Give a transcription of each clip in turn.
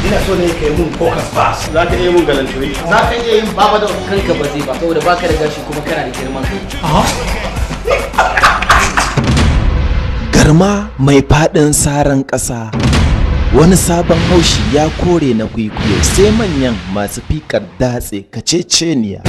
ina so ne ka yi mun focus pass za ka iya mun galantoyi za ka iya yin baba da kanka ba zai ba saboda baka da gashi kuma kana da girman kai garma mai faɗin saran ƙasa wani sabon haushi ya kore na kwikwiyo sai manyan masu fikar datse kaceceniya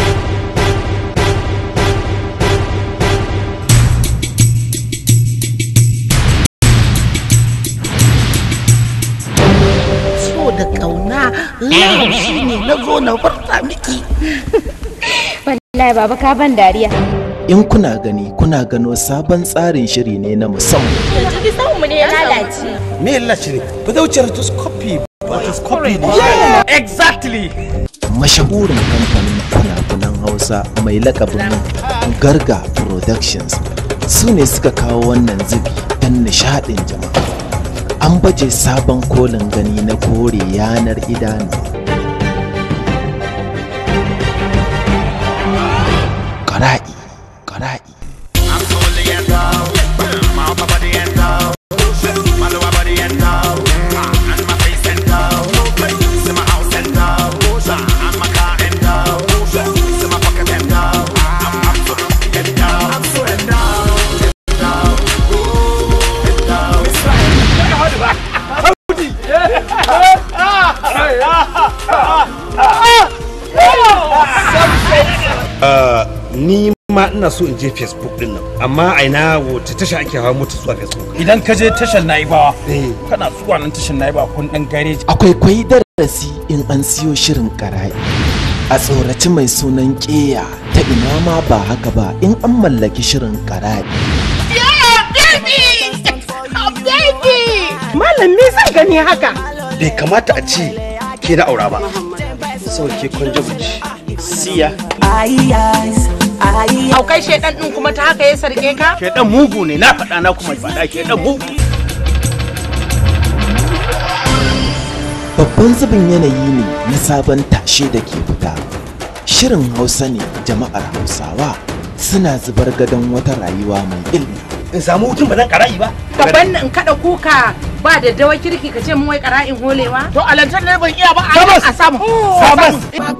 so da kauna love shine na zo na farta miki Wallahi baba ka ban dariya. in kuna gani kuna gano sabon tsarin shiri ne na musamman Yanzu bi mu ne ya lalace. me ya lalace ne ba zai wuce rotoscopy ba rotoscopy ne exactly mashahurin kamfanin fina-finan hausa mai lakabin garga productions su ne suka kawo wannan zubi don nishadin jama'a an baje sabon kolin gani na kore yanar idanu ƙara'i ƙara'i ni ma ina so in je facebook din nan amma a ina wace tasha ake hawa mota zuwa facebook idan ka je tashar naibawa kana zuwa nan tashar naibawa kun dan gareji akwai kwai darasi in an siyo shirin ƙara'i a tsoraci mai sunan ƙeya ta ina ma ba haka ba in an mallaki shirin ƙara'i malam me zan gani haka bai kamata a ce ke na aura ba saboda ke kwanje buci siya aukai shedan din kuma ta haka ya sarke ka ke dan mugu ne na faɗa na kuma faɗa ke dan mugu babban zubin yanayi ne na sabon tashe da ke fita shirin hausa ne jama'ar hausawa suna zubar gadon wata rayuwa mai ilmi in samu hutun ba zan kara'i ba gaban in kada kuka ba da dawa kirki ka ce mun wai qara'in holewa to alantar ne ban iya ba a samu sabas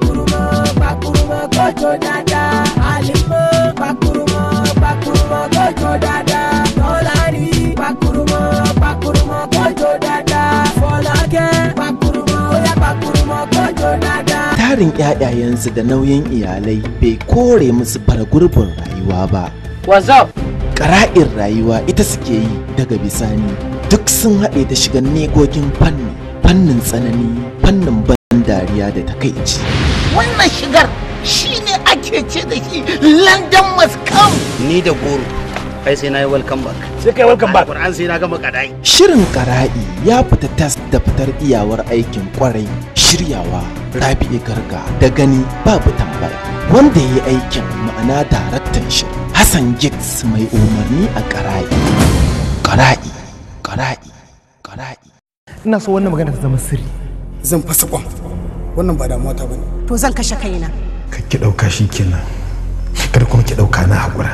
tarin 'ya'yayensu da nauyin iyalai bai kore musu bara gurbin rayuwa ba whatsapp ƙara'in rayuwa ita suke yi daga bisani duk sun haɗe da shigan negogin fanni fannin tsanani fannin ban dariya da takaici wannan shigar shine ake ce da shi london must come ni da goro ai sai na yi welcome back sai kai welcome back Qur'an sai na gama kadai shirin ƙara'i ya fita tas da fitar iyawar aikin kwarai shiryawa rabi'i garga da gani babu tambaya wanda ya yi aikin ma'ana daraktan shirin hassan giggs mai umarni a ƙara'i ƙara'i ƙara'i ƙara'i ina so wannan magana ta zama sirri zan fasa kwan wannan ba damuwa ta bane to zan kashe kaina ka ki ɗauka shi kenan kar kuma ki ɗauka na haƙura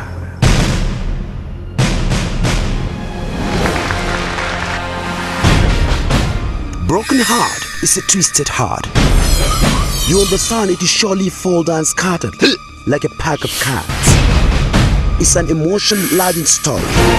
Broken heart is a twisted heart. You understand it will surely fall down scattered like a pack of cards. It's an emotion laden story.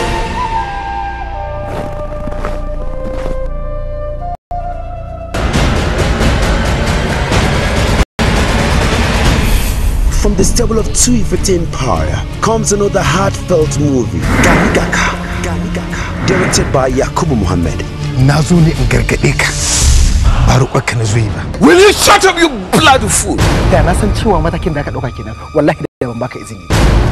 From the stable of two Empire comes another heartfelt movie, Ganigaka. Ganigaka. Directed by Yakubu Muhammad. na zo ne in gargaɗe ka ba roƙonka na zo yi ba Will you shut up, you bloody fool? da na san cewa matakin da aka ɗauka kenan wallahi da ban baka izini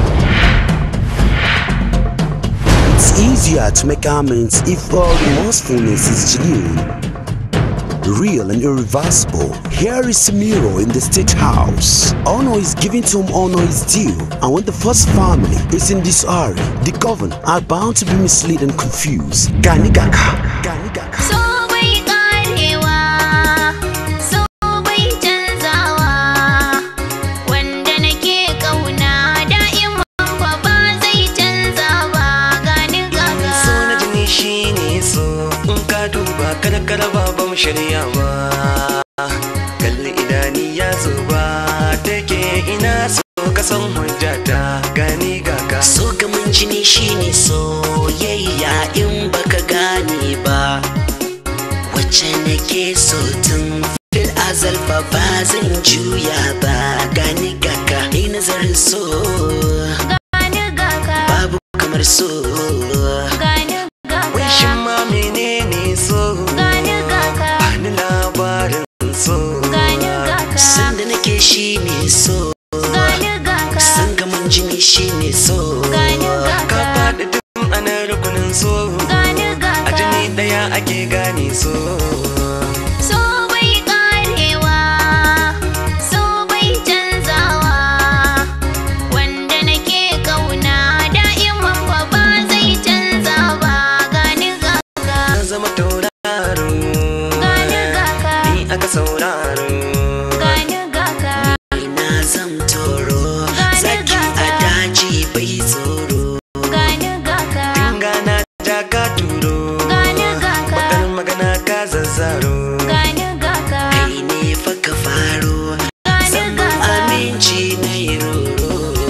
It's easier to make amends if all remorsefulness is genuine, real and irreversible. Here is Samiro in the state house. Honor is given to whom honor is due, and when the first family is in disarray, the governed are bound to be misled and confused. Ganigaka. Ganigaka. So bai karewa, so bai canzawa, wanda nake kauna da'iman fa ba zai canza ba ganin gaga. so na jini shine so in ka duba kada kada ba ba mu shirya ba kalli idani ya zuba take ina so ka san hujjata gani gaka so gamin jini shine soyayya in baka gane ba wacce nake so tun fil azal fa ba zan juya ba gani gaka ni nazarin so gani gaka babu kamar so gani wai shin ma menene so gani gaka bani labarin so gani gaka sanda nake shine so gani gaka san gamin jini shine so gani ka gaka faɗi duk ana rukunin so gani a gaka jini ɗaya ake gane so so bai karewa so bai canzawa wanda nake kauna da'iman fa ba zai canza ba gani gaka na zama tauraro gani gaka ni aka sauraro gani gaka ina zam toro Gani zaki a gaka. daji bai tsoro gani gaka gana ja ka turo gani gaka bakar magana ka zazzaro gani gaka kai ne fa ka faro gani zan gaka aminci na yi roro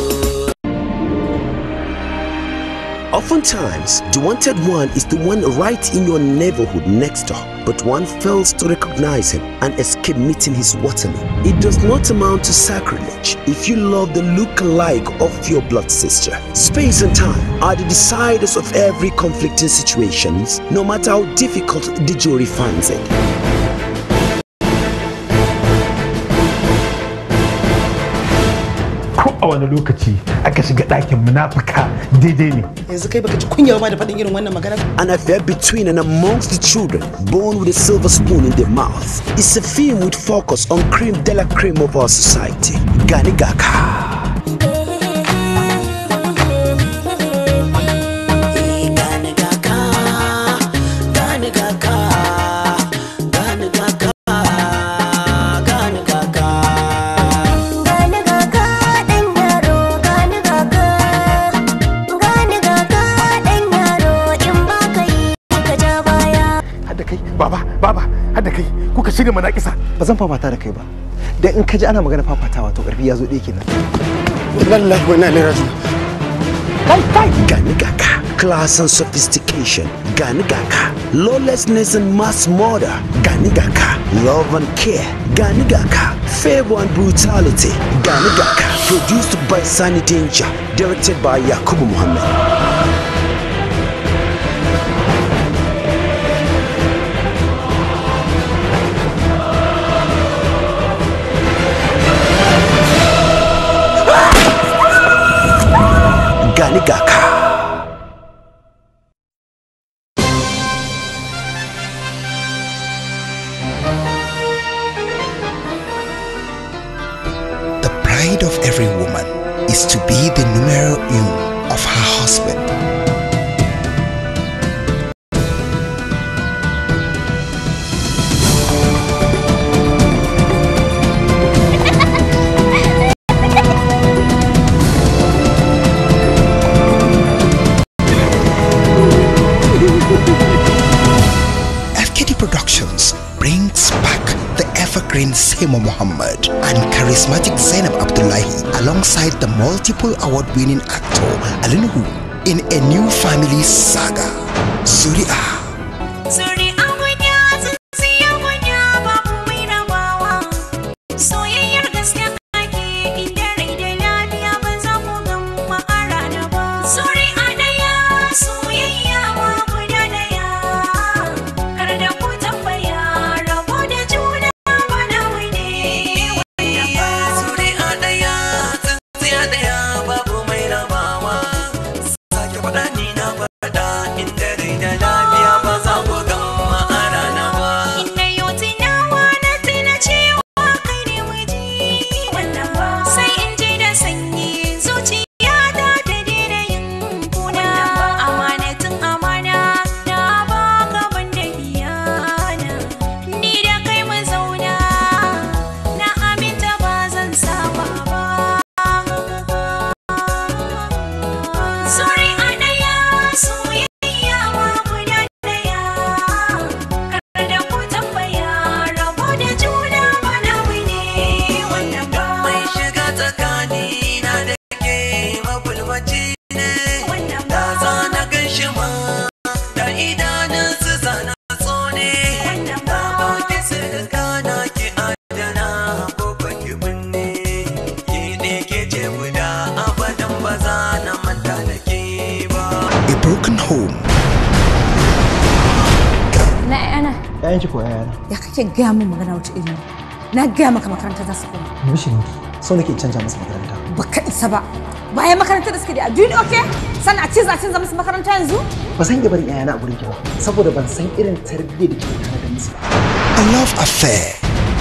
Oftentimes, the wanted one is the one right in your neighborhood next door, but one fails to recognize him and escape meeting his waterman. It does not amount to sacrilege if you love the look-alike of your blood sister. Space and time are the deciders of every conflicting situations, no matter how difficult the jury finds it. ko a wani lokaci aka shiga ɗakin munafuka daidai ne yanzu kai baka ji kunya ba da faɗin irin wannan magana An affair between and amongst the children born with a silver spoon in their mouth. It's a film with focus on cream de la cream of our society. Gani Gaka. Gani Gaka, Gani Gaka, Gani Gaka, Gani Gaka. Gani gaga ɗan yaro, gani gaga, gani gaga ɗan yaro in ba ka yi ka ja baya. hadda kai baba baba hadda kai kuka shirya manakisa ba zan fafata da kai ba dan in ka ji ana magana fafatawa to karfi ya zo ɗaya kenan inna lillahi wa inna ilaihi raji'un Gani Gaka, class and sophistication. Gani Gaka, lawlessness and mass murder. Gani Gaka, love and care. Gani Gaka, favor and brutality. Gani Gaka, produced by Sunny Danger, directed by Yakubu Muhammad. Gani Gaka. The pride of every woman is to be the numero uno of her husband. FKD Productions brings back the evergreen Seymour Muhammad and charismatic Zainab Abdullahi alongside the multiple award-winning actor Alinuhu in a new family saga, Zuri'a. Suri abuja tsintsiya guda babu mai rabawa Soyayyar gaske kake inda rai da lafiya ba za ku gama a rana ba Suri a ɗaya soyayya ma guda ɗaya Kar da ku tambaya rabo da juna ba na wani wanda ba Suri a ɗaya tsintsiya ɗaya babu mai rabawa sake faɗa ni na faɗa inda rai da lafiya 'ya'yan ki ko yayana ya kake gaya min magana wata iri na gaya maka makaranta za su koma mishirin ki so nake in canja masa makaranta baka isa ba bayan makaranta da suke da addini okay sannan a ce za a canza musu makaranta yanzu ba san iya barin 'ya'yana a gurin ki ba saboda ban san irin tarbiyyar da kike tare da musu ba A love affair.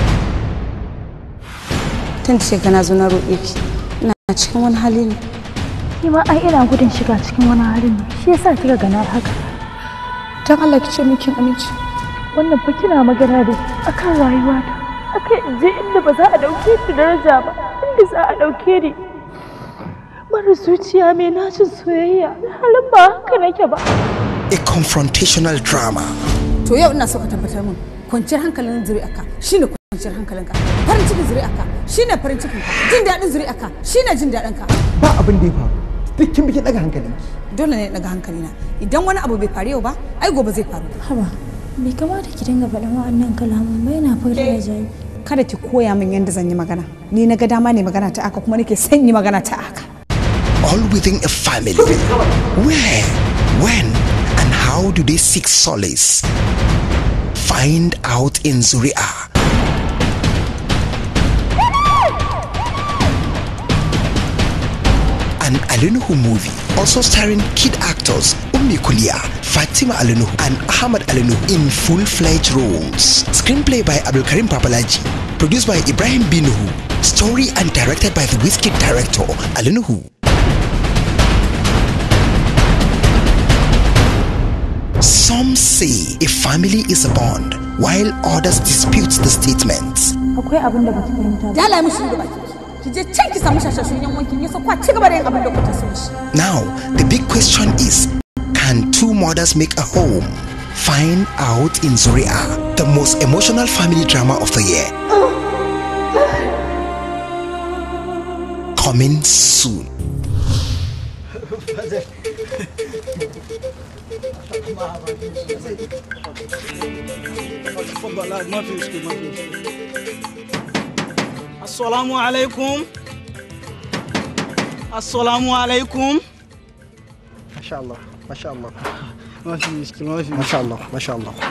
tun da shekara zo na roƙe ki ina cikin wani hali ne Ni ma ai ina gudun shiga cikin wani halin ne. Shi yasa kika gana haka. don Allah ki ce min kin aminci Wannan fa kina magana da akan rayuwata. Akan in je inda ba za a dauke ni daraja ba, inda za a dauke ni. Mara zuciya mai nacin soyayya, halin ba haka nake ba. A confrontational drama. to yau ina so ka tabbatar min kwanciyar hankalin zuri'arka shine kwanciyar hankalinka farin cikin zuri'arka shine farin cikinka jin daɗin zuri'arka shine jin daɗinka ba abin da ya faru duk kin bikin daga hankali dole ne daga hankalina idan wani abu bai faru yau ba ai gobe zai faru Haba, bai kamata ki dinga faɗin wa'annan kalaman ba yana fara da jari. kada ki koya min yadda zan yi magana ni na ga dama ne magana ta aka kuma nake son yi magana ta aka All within a family. Where, when, and how do they seek solace? Find out in Zuria. An Alinuhu movie, also starring kid actors Ummi Kulia, Fatima Alinuhu, and Ahmad Alinuhu in full-fledged roles. Screenplay by Abdulkarim Papalaji, produced by Ibrahim Binuhu, story and directed by the Whiskey director Alinuhu. Some say a family is a bond, while others dispute the statement. Akwai abin da baki fahimta ba. dala mishi da baki ki je can ki samu shashashun yan wankin yasa kwa ci gaba da yin abin da kuka so shi Now, the big question is can two mothers make a home? Find out in Zuria, the most emotional family drama of the year. Coming soon. تفضل ما في مشكله ما في مشكله السلام عليكم السلام عليكم ما شاء الله ما شاء الله ما في مشكله ما في ما شاء الله ما شاء الله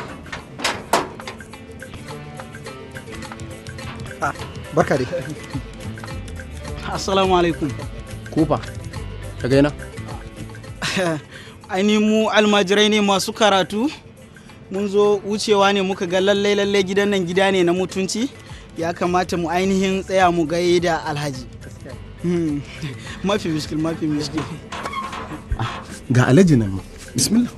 ah barka dai assalamu alaikum Kufa, ka gaina? ainihin mu almajirai ne masu karatu mun zo wucewa ne muka ga lallai lallai gidan nan gida ne na mutunci ya kamata mu ainihin tsaya mu gai da alhaji Hmm. mafi mishkil mafi mishkil ga alhaji nan ma bismillah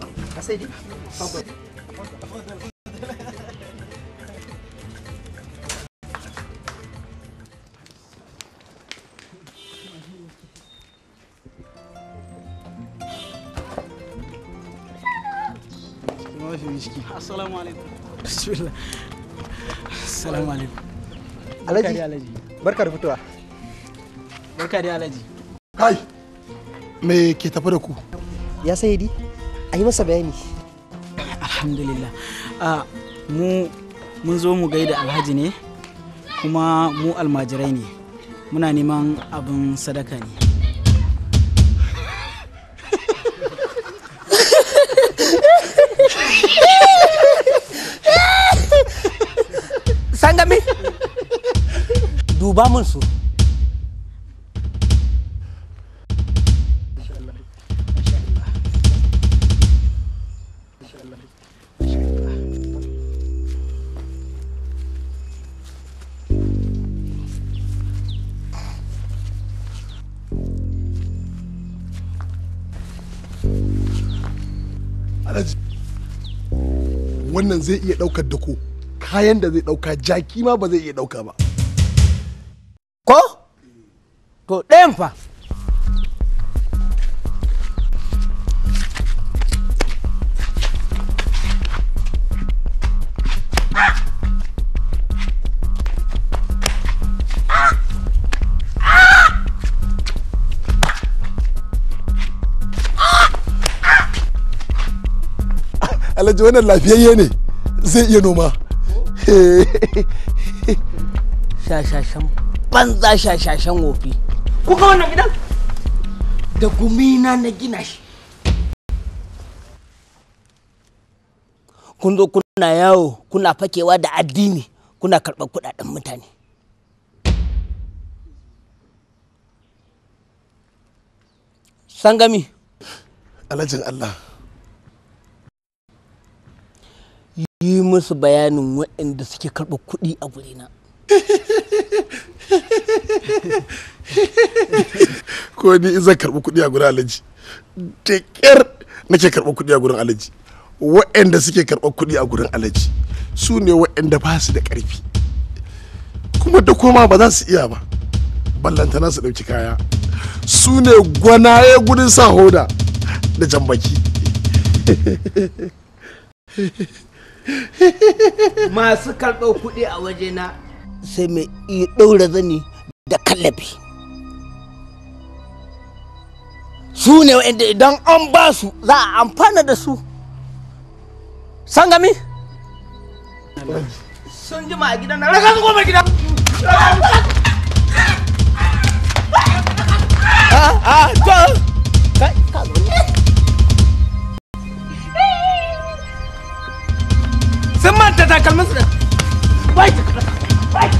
mafi mishkil assalamu alaikum bismillah assalamu alaikum Barka Alhaji. dai, alhaji barka da fitowa barka dai alhaji kai me ke tafi da ku ya sai di a yi masa bayani alhamdulillah a mu mun zo mu gaida alhaji ne kuma mu almajirai ne muna neman abin sadaka ne Sangame? Duba mun su. alhaji wannan zai iya daukar da ko kayan da zai dauka jaki ma ba zai iya dauka ba Ko? To ɗayan fa. alhaji wannan lafiyayye ne zai iya noma Shashashan banza shashashan wofi. Kuka wannan gidan? Da gumina na gina shi. Kun zo kun kuna yawo kuna fakewa da addini kuna karɓar kuɗaɗen mutane sangami alhajin Allah yi musu bayanin waɗanda suke karɓar kuɗi a gurina ko ni in zan karɓi kuɗi a gurin alhaji da ƙyar nake karɓar kuɗi a gurin alhaji waɗanda suke karɓar kuɗi a gurin alhaji su ne waɗanda ba su da ƙarfi kuma da koma ba za su iya ba ballantana su ɗauki kaya su ne gwanaye gudun sa hoda da jambaki masu karɓar kuɗi a wajena sai mai iya ɗaura zani da kallabi su ne wa'anda idan an ba su za a amfana da su sangami sun jima a gidan nan raka su goma gidan Ah, ah, to. Kai, ka zo ne. Sun manta takalmin su da. Wai, wai.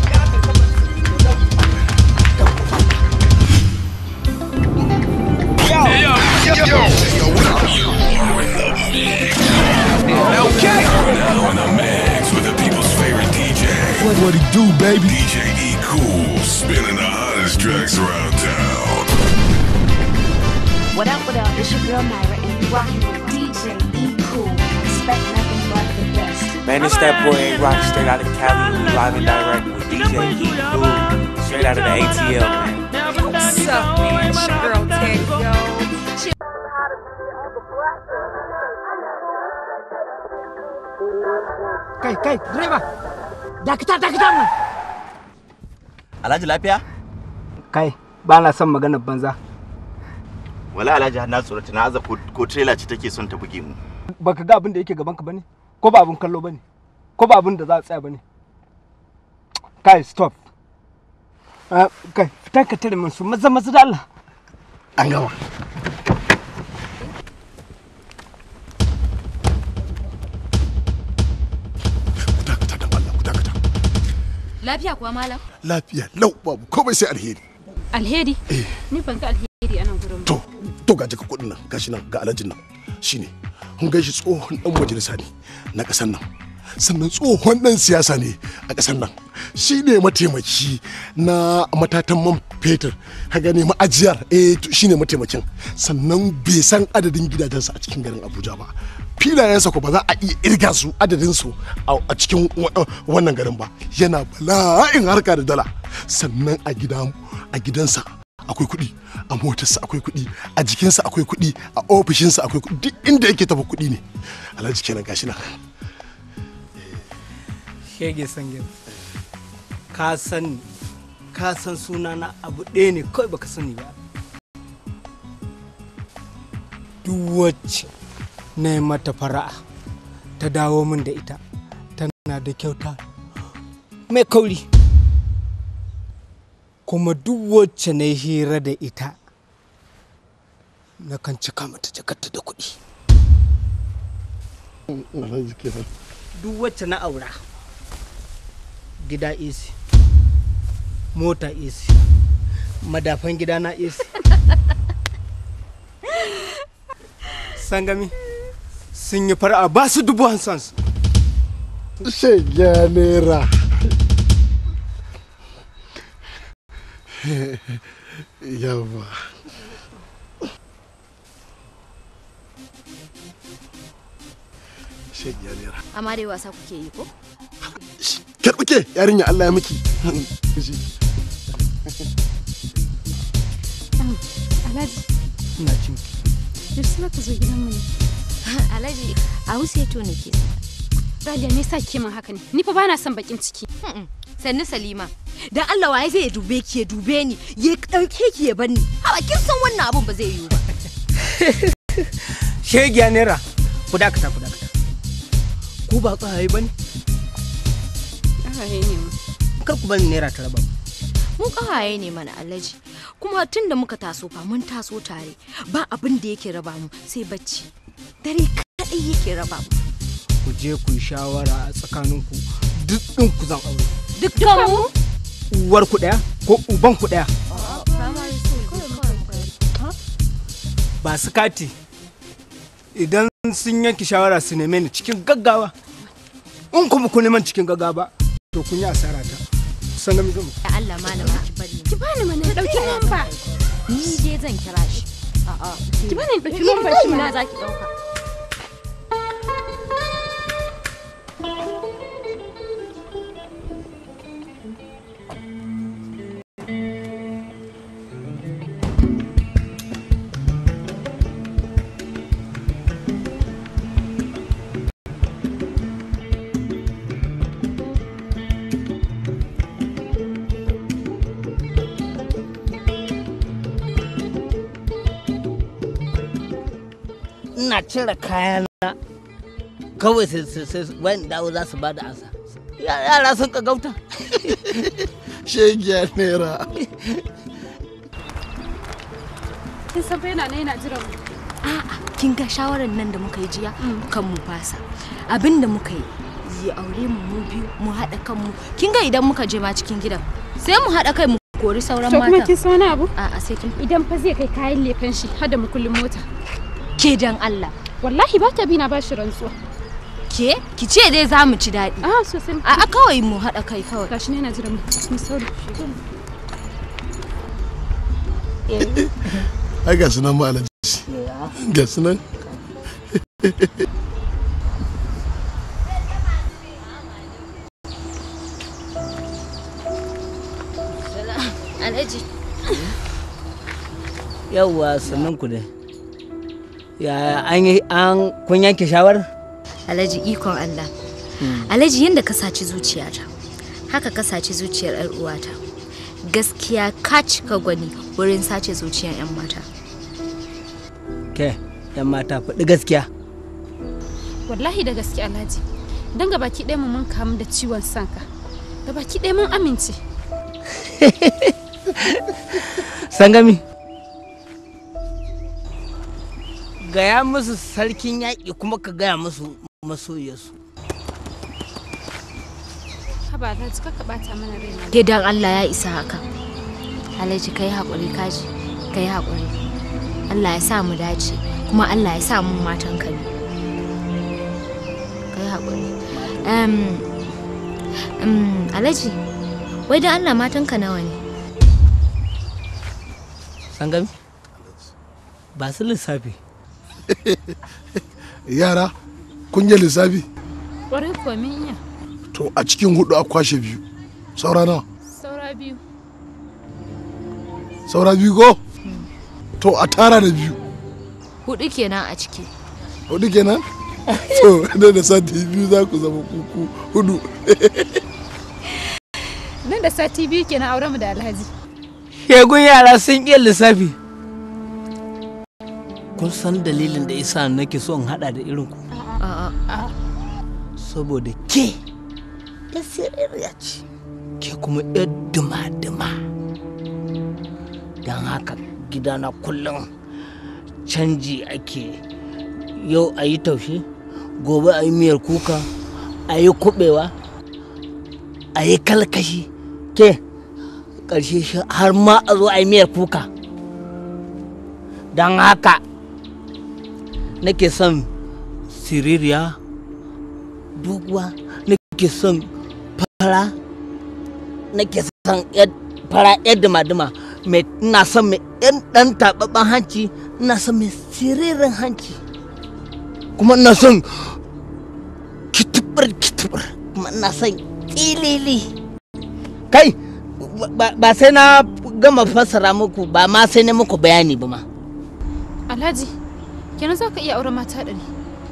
Now in the mix with the people's favorite DJ. What, what it do, baby? DJ E Cool, spinning the hottest tracks around town. What up, what up? It's your girl Myra, and you're rocking with DJ E Cool. Expect nothing but the best. Man, it's that boy A Rock straight out of Cali, live and direct with DJ E Cool, straight out of the ATL, man. What's up, man? It's your girl Teddy, yo. She- Kai, kai, direba. Dakata, dakata mu. Alhaji lafiya? Kai, ba na son maganar banza. Wala Alhaji har na tsorata na aza ko ko trailer ce take son ta buge mu. Baka ga abin da yake gaban ka bane? Ko ba abin kallo bane? Ko ba abin da za a tsaya bane? Kai, stop. Ah, kai, fitan ka tare min su maza maza da Allah. An gama. Lafiya kuwa malam? lafiya lau babu komai sai alheri Alheri? Ni ban ga alheri a nan gurin ba. to ga jaka kudin nan gashi nan ga alhajin nan shine kun gaishe tsohon dan majalisa ne na kasan nan sannan tsohon dan siyasa ne a kasan nan shine mataimaki na matatan man fetur ka gane ma'ajiyar eh to shine mataimakin sannan bai san adadin gidajensa a cikin garin abuja ba filayensa ko ba za a iya irga su adadin su a cikin wa- wannan garin ba yana bala'in harka da dala sannan a gidan a gidansa akwai kuɗi a motarsa akwai kuɗi a jikinsa akwai kuɗi a ofishinsa akwai kuɗi duk inda yake tafi kuɗi ne alhaji kenan gashi nan Shege sangin. Ka san ka san sunana abu ɗaya ne kawai baka sani ba. Duk wacce na yi mata fara'a ta dawo min da ita tana da kyauta mai kauri. Kuma duk wacce na yi hira da ita na kan cika mata jakarta da kuɗi. alhaji kenan duk wacce na aura gida isi mota isi madafan gida na isi sangami sun yi fara ba su dubu hansan shege nera yawa shege nera Amma dai wasa kuke yi ko? karɓuke yarinya Allah ya miki Alhaji, ina cin yaushe za ka zo gidan mu ne? Alhaji, a wuce to ne ke. Raliya me yasa ke min haka ne? Ni fa bana son bakin ciki. sannu salima dan Allah waye zai dube ki ya dube ni ya dauke ki ya banni hawa kin san wannan abun ba zai yiwu ba shegiya naira ku dakata ku dakata ku ba tsaye ba ne Ƙawaye ne mu. kar ku bani naira ta raba mu. mu kawaye ne mana alhaji kuma tun da muka taso fa mun taso tare ba abin da yake raba mu sai bacci dare kadai yake raba mu ku je ku yi shawara a tsakaninku duk ɗin ku zan aure Dukkanmu? uwar ku ɗaya ko uban ku ɗaya ba su kati idan sun yanke shawara su neme ni cikin gaggawa in kuma ku neman cikin gaggawa ba to kun yi asara ta san ga mu Da Allah malama ki bari. Ki bani mana na dauki lamba. Ni dai zan kira shi. A'a. Ki bani na dauki lamba shi na mana. zaki dauka. ina cire kayana kawai sai sai sai wani dawo za su ba da ansa Ya- yara sun ka gauta shegiya naira Kin san fa yana ne yana jiran mu. Kin ga shawarar nan da muka yi jiya kan mu fasa. Abin da muka yi ya aure mu mu biyu mu haɗa kanmu. Kin ga idan muka je ma cikin gidan sai mu haɗa kai mu kori sauran To mata. kuma kin san wani abu? A'a sai kin Idan fa zai kai kayan lefen shi har da mukullin mota. ke dan Allah. Wallahi ba ta bi na bashi rantsuwa. Ke ki ce dai za mu ci daɗi. Ah sosai. A'a kawai mu haɗa kai kawai. Gashi ne yana jiran mu. Mu sauri. ai ga su nan ma alaji ga su nan Alhaji. yawwa sannan ku dai ya an yi an kun yanke shawarar Alhaji ikon Allah. Alhaji yadda ka saci zuciyata, haka ka saci zuciyar 'yar uwata. Gaskiya ka cika gwani wurin sace zuciyar 'yan mata. ke yan mata faɗi gaskiya Wallahi da gaske Alhaji. Dan gabaki ɗaya mu mun kamu da ciwon sanka. Gabaki ɗaya mun amince. sangami gaya musu sarkin yaƙi kuma ka gaya musu masoyarsu Haba Alhaji ka bata mana raina. Ke dan Allah ya isa haka. Alhaji kai haƙuri kaji, kai haƙuri. Allah ya sa mu dace, kuma Allah ya sa mu matan ka ne. Kai haƙuri. Um, um, Alhaji, wai dan Allah matan ka nawa ne? sangami ba su lissafi yara kun yi lissafi Ƙwarai kuwa min iya. to a cikin hudu a kwashe biyu saura nawa Saura biyu. saura biyu ko to a tara da biyu Hudu kenan a ciki. hudu kenan to da da sati biyu za ku zama kuku hudu Nan da sati biyu kenan auren mu da Alhaji. shegun yara sun iya lissafi kun san dalilin da isa nake so in hada da irin ku A'a. saboda ke ya siririya ce ke kuma ya duma-duma don haka gidana kullum canji ake yau a yi taushe gobe a yi miyar kuka a yi kubewa a yi kalkashi ke ƙarshe shi har ma a zo a yi miyar kuka don haka nake son siririya doguwa nake son fara nake son yad- fara yar dima-dima mai ina son mai yan dan taɓaɓɓen hanci ina son mai siririn hanci kuma ina son kitibir kitibir kuma ina son ƙilili kai ba- ba sai na gama fassara muku ba ma sai na muku bayani ba ma Alhaji, kenan za ka iya auren mata ɗari.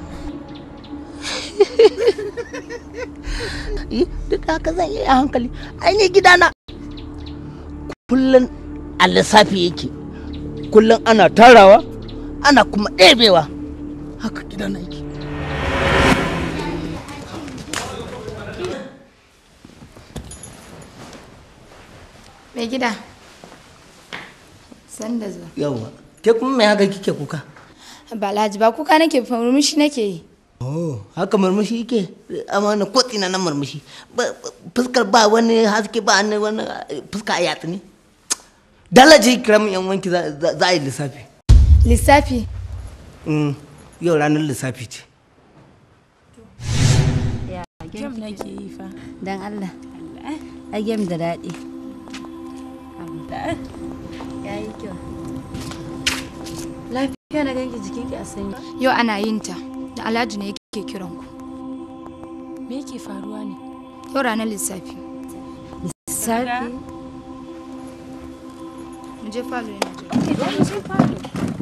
Yi, duk da haka zan yi a hankali ainihin gidana kullum a lissafi yake kullum ana tarawa ana kuma ɗebewa haka gidana yake Mai gida. Sanda zuwa. yawa ke kuma mai haka kike kuka Ba Alhaji ba kuka nake murmushi nake yi. oh haka murmushi yake amana ko tsina na murmushi Ba- ba- fuskar ba wani haske ba wani wani fuska a yatsu ne dalaji kiramin yan wanki za za- za a yi lissafi Lissafi. Mm, yau ranar lissafi ce Game nake yi fa. Dan Allah. A game da daɗi. Ya yi kyau. Lafiya na ganki jikinki a sanyi. Yau ana yin ta. Da Alhaji ne yake kiran ku. Me yake faruwa ne? Yau ranar lissafi. Lissafi? Mu je falo yana jira. Mu je falo.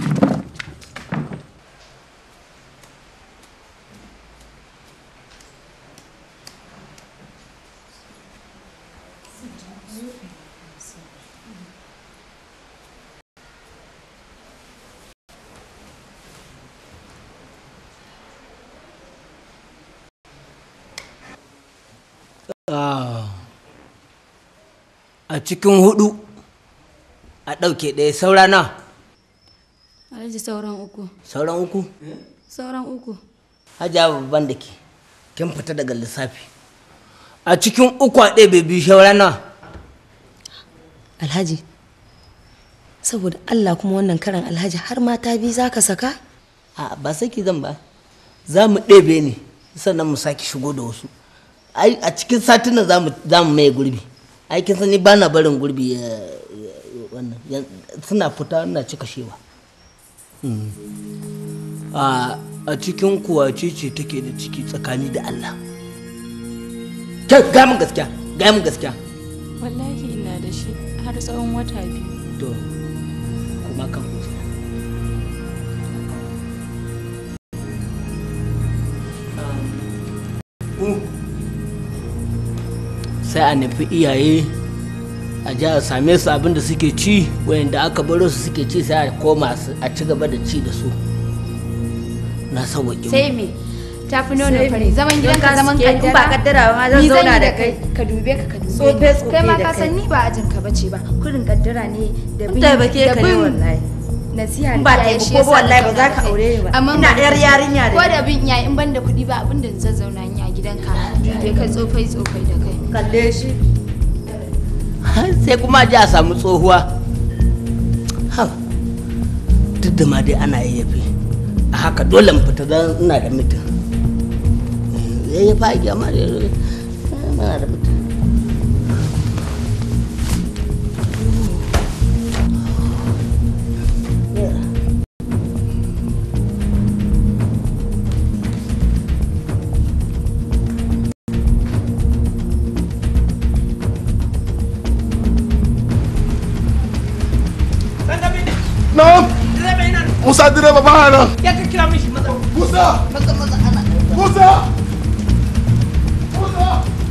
Ah. a cikin hudu a ɗauke ɗaya saura na Alhaji sauran uku. sauran uku Sauran uku. hajiya babban da ke kin fita daga lissafi a cikin uku a ɗaya biyu saura na Alhaji. Saboda Allah kuma wannan karan Alhaji har mata biyu za ka saka? a ba saki zan ba za mu ɗebe ne sannan mu sake shigo da wasu ai a cikin satin nan za mu za mu maye gurbi ai kin sani ba na barin gurbi ya ya- ya- wannan ya- suna fita na cika shewa Mm. a a cikin kuwa ce ce take da ciki tsakani da Allah kai ga mun gaskiya ga mun gaskiya Wallahi ina da shi har tsawon wata biyu. to kuma kan kusa sai a nufi iyaye a ji a same su abin da suke ci wayanda aka baro su suke ci sai a koma su- a ci gaba da ci da su na sauwaƙe Sai me? Ta fi nono Sai fari. me? Zaman Don gidan ka ka zaman suke kaddara. in ba kaddara ba ma zan Ni zauna yi da kai. Ka dube ka ka dube Tsofe ni. tsofe Kai ma da ka kai. san ni ba ajin ka bace ba. Kurin kaddara ne da bin taimake ka ne wallahi. Nasiha In ba da iyaye taimako shi ba yasa wallahi na ba za ka zauna da kai. aure ni ba. Amma Ina ba- yar yarinya da Ko ni. da bin iyaye in ban da kuɗi ba abin da zan zauna ni a gidanka. Dube ka tsofai tsofai da kai. Kalle shi. sai kuma a ji a samu tsohuwa ha duk da ma dai ana yayyafe a haka dole mu fita don ina da mutum yayyafa a gyama da muna da mutum Na'am. Musa direba ba nan. Ya ka kira mishi maza. Musa. Maza maza ana. Musa. Musa.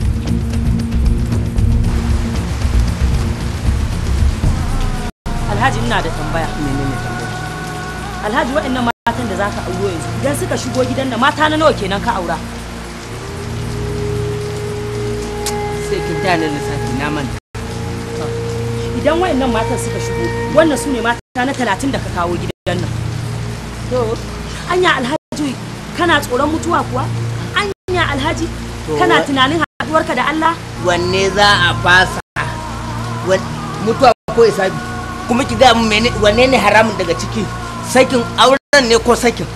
Alhaji ina da tambaya. Menene tambaya? Alhaji waɗannan matan da zaka auro yanzu idan suka shigo gidan nan mata na nawa kenan ka aura? Sai kin taya ni lissafi na manta. Idan waɗannan matan suka shigo wannan su ne mata na talatin da ka kawo gidan nan. To, anya Alhaji kana tsoron mutuwa kuwa? Anya Alhaji To, kana wa- tunanin haɗuwarka da Allah? Wanne za a fasa? Wan- Mutuwa ko isabi? Kuma ki gaya min mene wanne ne haramun daga ciki? Sakin auren ne ko sakin?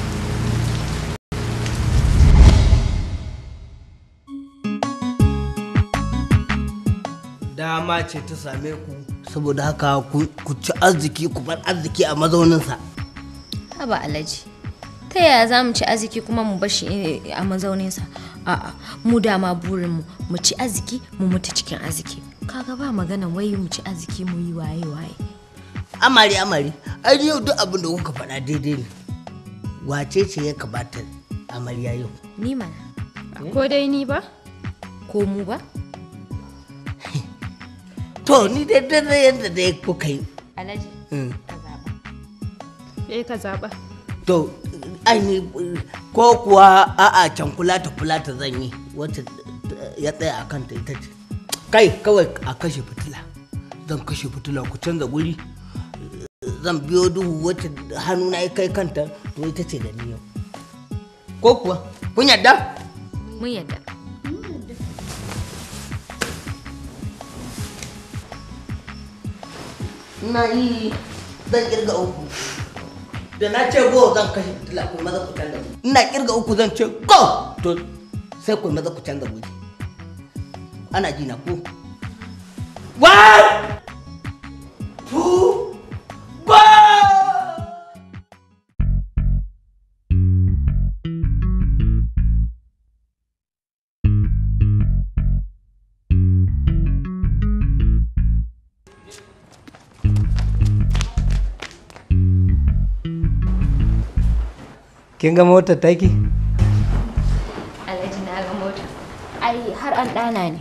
Dama ce ta same ku saboda haka ku ku ci arziki ku bar arziki a mazauninsa. Haba Alhaji. Ta yaya za mu ci arziki kuma mu bashi eh, a mazauninsa? A'a, mu dama burinmu mu ci arziki mu mutu cikin arziki. Kaga ba magana wai mu ci arziki mu yi waye waye. Amari amari, ai yau duk abin da kuka faɗa daidai ne. Wace ce ya kamata amarya yau? Ni mana. Ko dai ni ba? Ko mu ba? To ni dai dai yadda dai kuka yi. Alhaji. Mm. Eh ka zaɓa. To, ai ni ko kuwa a'a can kula ta kula ta zan yi wacce ya tsaya a kanta ita ce. Kai kawai a kashe fitila. Zan kashe fitila ku canza guri. Zan biyo duhu wacce hannuna ya kai kanta to ita ce da ni yau. ko kuwa kun yadda mun yadda ina yi zan kirga uku da na ce go zan kashe fitila ku maza ku canza wuri ina kirga uku zan ce go to sai ku maza ku canza wuri ana ji na ku one two go kin ga motar taki alhaji na ga mota ai har an ɗana ne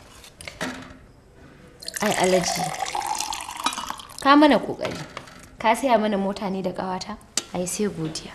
ai alhaji ka mana kokari ka saya mana mota ne da ƙawata ai sai godiya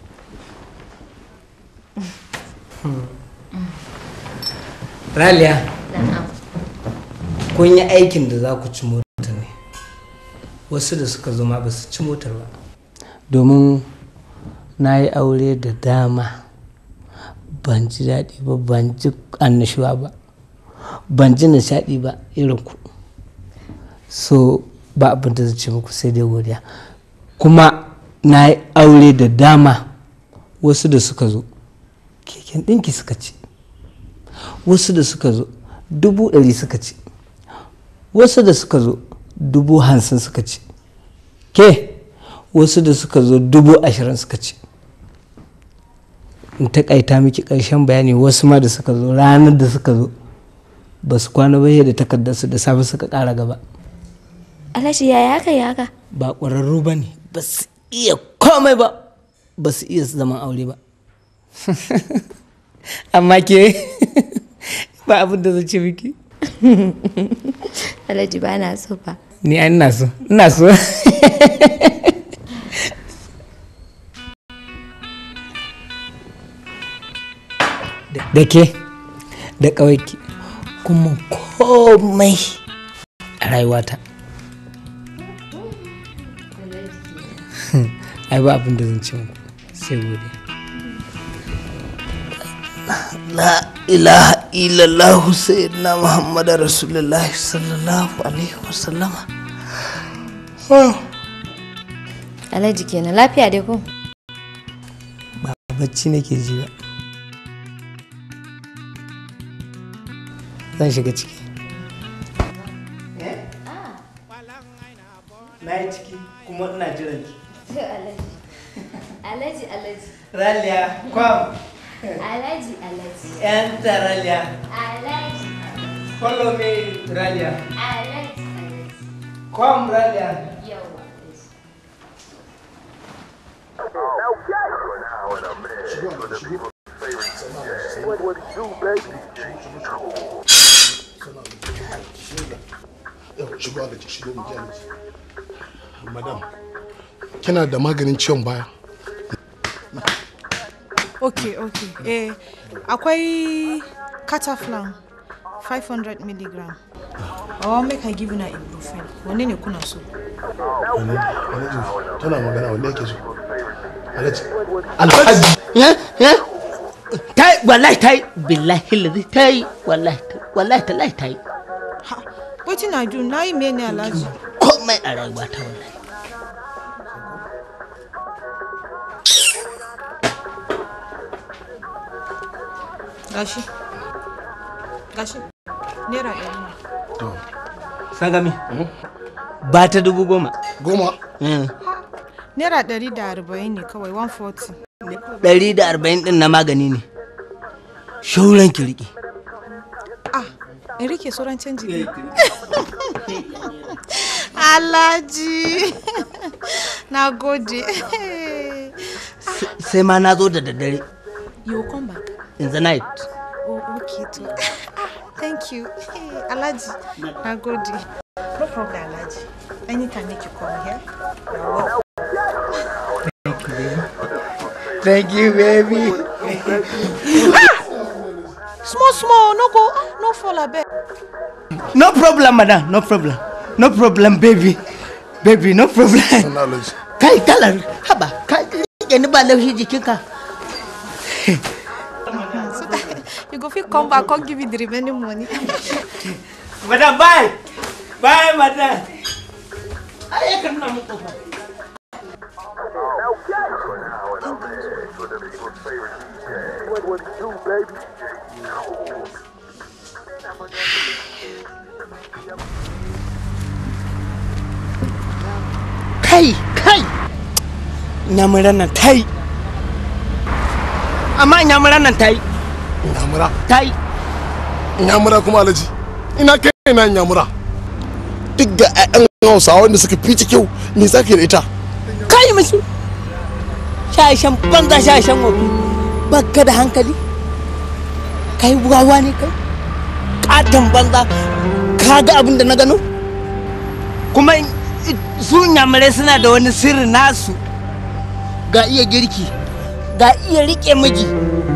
raliya na'am kun yi aikin da za ku ci motar ne wasu da suka zo ma ba su ci motar ba domin na yi aure da dama ban ji daɗi ba ban ji annashuwa ba ban ji nishaɗi ba irin ku so ba abin da zai ce muku sai dai godiya kuma na yi aure da dama wasu da suka zo keken ɗinki suka ci wasu da suka zo dubu ɗari suka ci wasu da suka zo dubu hamsin suka ci ke wasu da suka zo dubu ashirin suka ci in takaita miki ƙarshen bayani wasu ma da suka zo ranar da suka zo ba su kwana ba da takardarsu da safe suka ƙara gaba alhaji ya haka ya haka ba ƙwararru ba ne ba su iya komai ba ba su iya zaman aure ba amma ke ba abin da zai ce miki alhaji ba na so ba ni an ina so ina so da ke da ƙawaiki kuma komai a rayuwata ai ba abin da zan ce muku sai gode la ilaha illallah sayyidina muhammad rasulullah sallallahu alaihi wasallama alhaji kenan lafiya dai ko ba bacci nake ji ba zan shiga ciki na yi ciki kuma ina jiran ki alhaji alhaji raliya kwam alhaji alhaji enter raliya alhaji follow me raliya alhaji kwam raliya yawa shigo a gaji shigo mu ji alaji madam kina da maganin ciwon baya ok ok eh akwai cataflan 500 milligram or make i give you na ibuprofen wanne ne kuna so Wani- alhaji tana magana wanda yake so alhaji alhaji ta yi wallahi ta yi billahi lazi ta yi wallahi wallahi ta lai ta yi wetin i do na yi mene alhaji komai a rayuwa ta wallahi gashi gashi naira ɗari ne sangami ba ta dubu goma goma naira ɗari da arba'in ne kawai 140 ɗari da arba'in ɗin na magani ne shauran ki riƙe ah in rike sauran canji ne alhaji na gode sai ma na zo da daddare you will come back in the night oh okay to ah thank you hey, alhaji na gode no problem alhaji anytime make you come here you're welcome thank you baby small small no go ah, no fall abeg no problem madam no problem no problem baby baby no problem kai kalar haba ka rike ni ba laushi jikinka so that you go fit come back come give you the remaining money. madam bye bye madam ai kan na mu kofa kai kai nyamuran nan tai amma nyamuran nan tai nyamura tai nyamura kuma alaji ina kai ina nyamura duk ga 'ya'yan hausawa wanda suka fi kyau me zaka da ita kai musu shashen banza shashen wofi baka da hankali kai wawa ne kai katon banza ka ga abin da na gano kuma su nyamurai suna da wani sirri nasu ga iya girki ga iya rike miji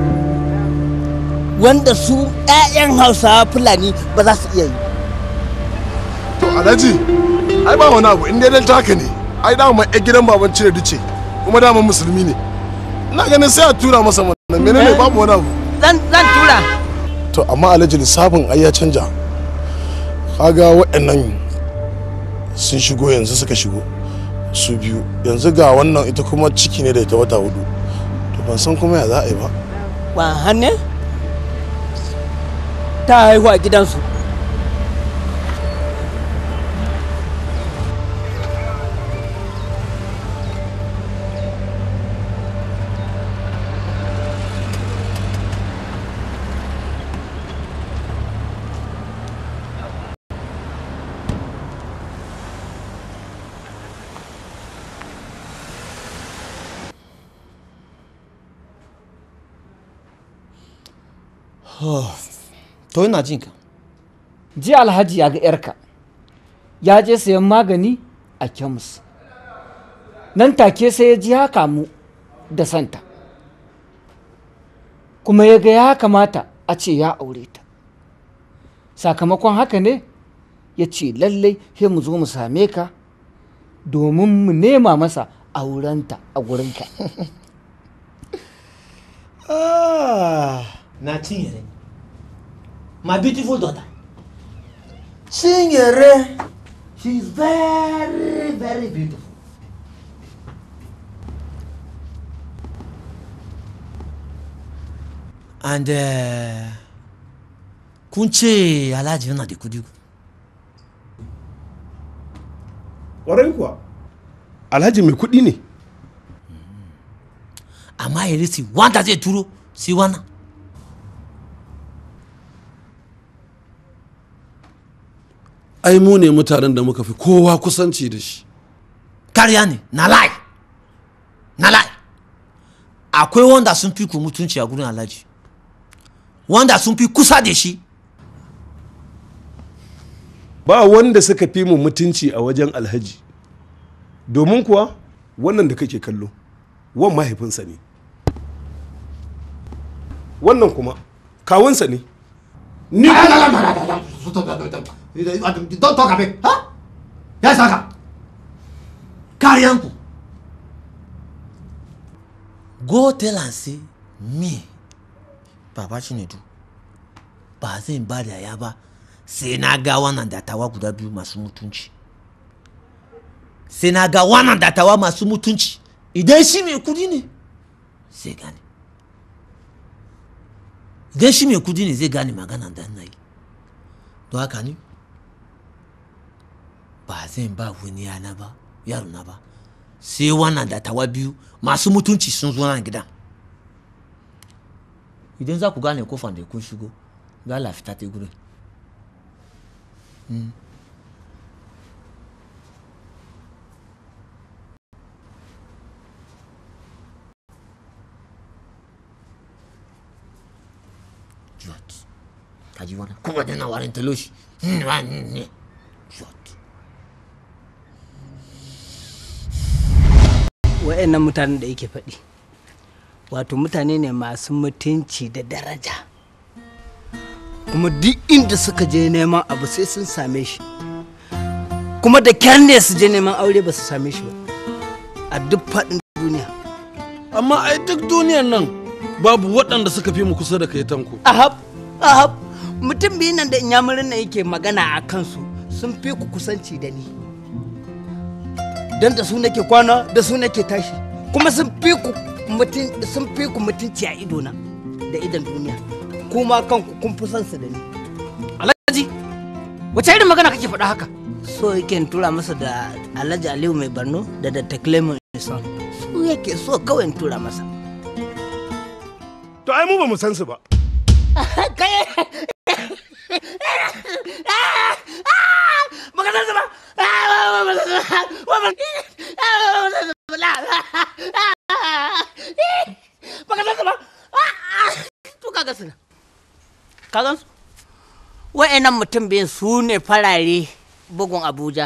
wanda su 'ya'yan hausawa fulani ba za su iya yi to alhaji ai ba wani abu in dai dan taka ne ai dama ai gidan baban cire duce kuma dama musulmi ne ina ganin sai a tura masa wannan menene babu wani abu zan zan tura to amma alhaji lissafin ai ya canja kaga waɗannan sun shigo yanzu suka shigo su biyu yanzu ga wannan ita kuma ciki ne da ita wata hudu to ban san kuma ya za a yi ba wa hanne ta haihu a gidansu to ina jin ka jiya alhaji ya ga yarka ya je sayan magani a kemis nan take sai ya ji ya kamu da santa kuma ya ga ya kamata a ce ya aure ta sakamakon haka ne ya ce lallai sai mu zo mu same ka domin mu nema masa aurenta a gurinka Ah, na Chinyere. My beautiful daughter. Chinyere. She is very, very beautiful. And uh, kun ce Alhaji yana da kudi. Ƙwarai kuwa. Alhaji mai kuɗi ne. Amma ya risi wanda zai turo si wannan. ai mu ne mutanen da muka fi kowa kusanci da shi Kariya ne, na lai. Na lai. Akwai wanda sun fi ku mutunci a gurin Alhaji. Wanda sun fi kusa da shi. ba wanda suka fi mu mutunci a wajen alhaji domin kuwa wannan da kake kallo wan mahaifinsa ne wannan kuma kawunsa ne ni Don't talk a bit. Huh? Yes, haka. Kariyanku. Go tell and say, me, Baba Chinedu, ba zan ba da ya ba sai na ga wannan dattawa guda biyu masu mutunci. Sai na ga wannan dattawa masu mutunci. Idan shi mai kudi ne, sai gane. Idan shi mai kudi ne zai gane magana da na yi. Don haka ni, ba zan ba wani yana ba yaro na ba sai wannan dattawa biyu masu mutunci sun zo nan gidan idan za ku gane kofan da kun shigo ga lafita ta gurin Mm. Jot. Ka ji wannan? Kuma dana warin taloshi. Mm, wa- mm, mm. wa'annan mutanen da yake faɗi wato mutane ne masu mutunci da daraja kuma duk inda suka je neman abu sai sun same shi kuma da kyar ne su je neman aure ba su same shi ba a duk faɗin duniya amma ai duk duniyan nan babu waɗanda suka fi mu kusa da kai tanko ahab ahab mutum biyu nan da inyamurin nan yake magana a kansu sun fi ku kusanci da ni don da su nake kwana da su nake tashi kuma sun fi ku mutun sun fi ku mutunci a idona da idan duniya kuma kanku kun fi son su da ni alhaji wace irin magana kake faɗa haka so yake in tura masa da alhaji aliyu mai barno da da taklemo son su yake so kawai in tura masa to ai mu ba mu san su ba baka san su ba baka san su ba to kaga su kaga su wa'annan mutum biyu su ne farare bugun abuja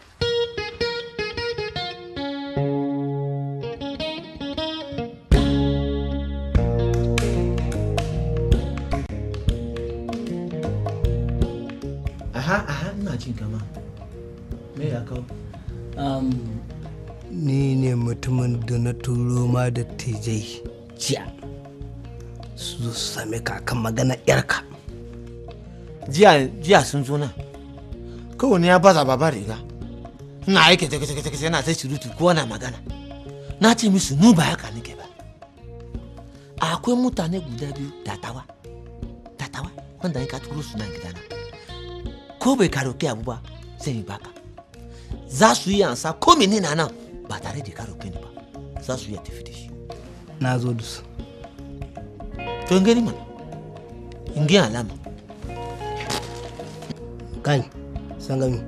aha aha ina jin kama me ya kawo um, ni ne mutumin da na turo ma da tijai jiya su zo su same ka kan magana yarka jiya jiya sun zo nan kowane ya baza baba riga ina aiki take take take yana ta surutu ko na magana na ce musu nu ba haka nake ba akwai mutane guda biyu datawa datawa wanda ka turo su nan gidana ko bai karoke abu ba zai yi baka za su yi ansa ko menene na nan ba tare da karoke ni ba za su iya tafi da shi na zo da su to in gani mana in gani alama kai sangami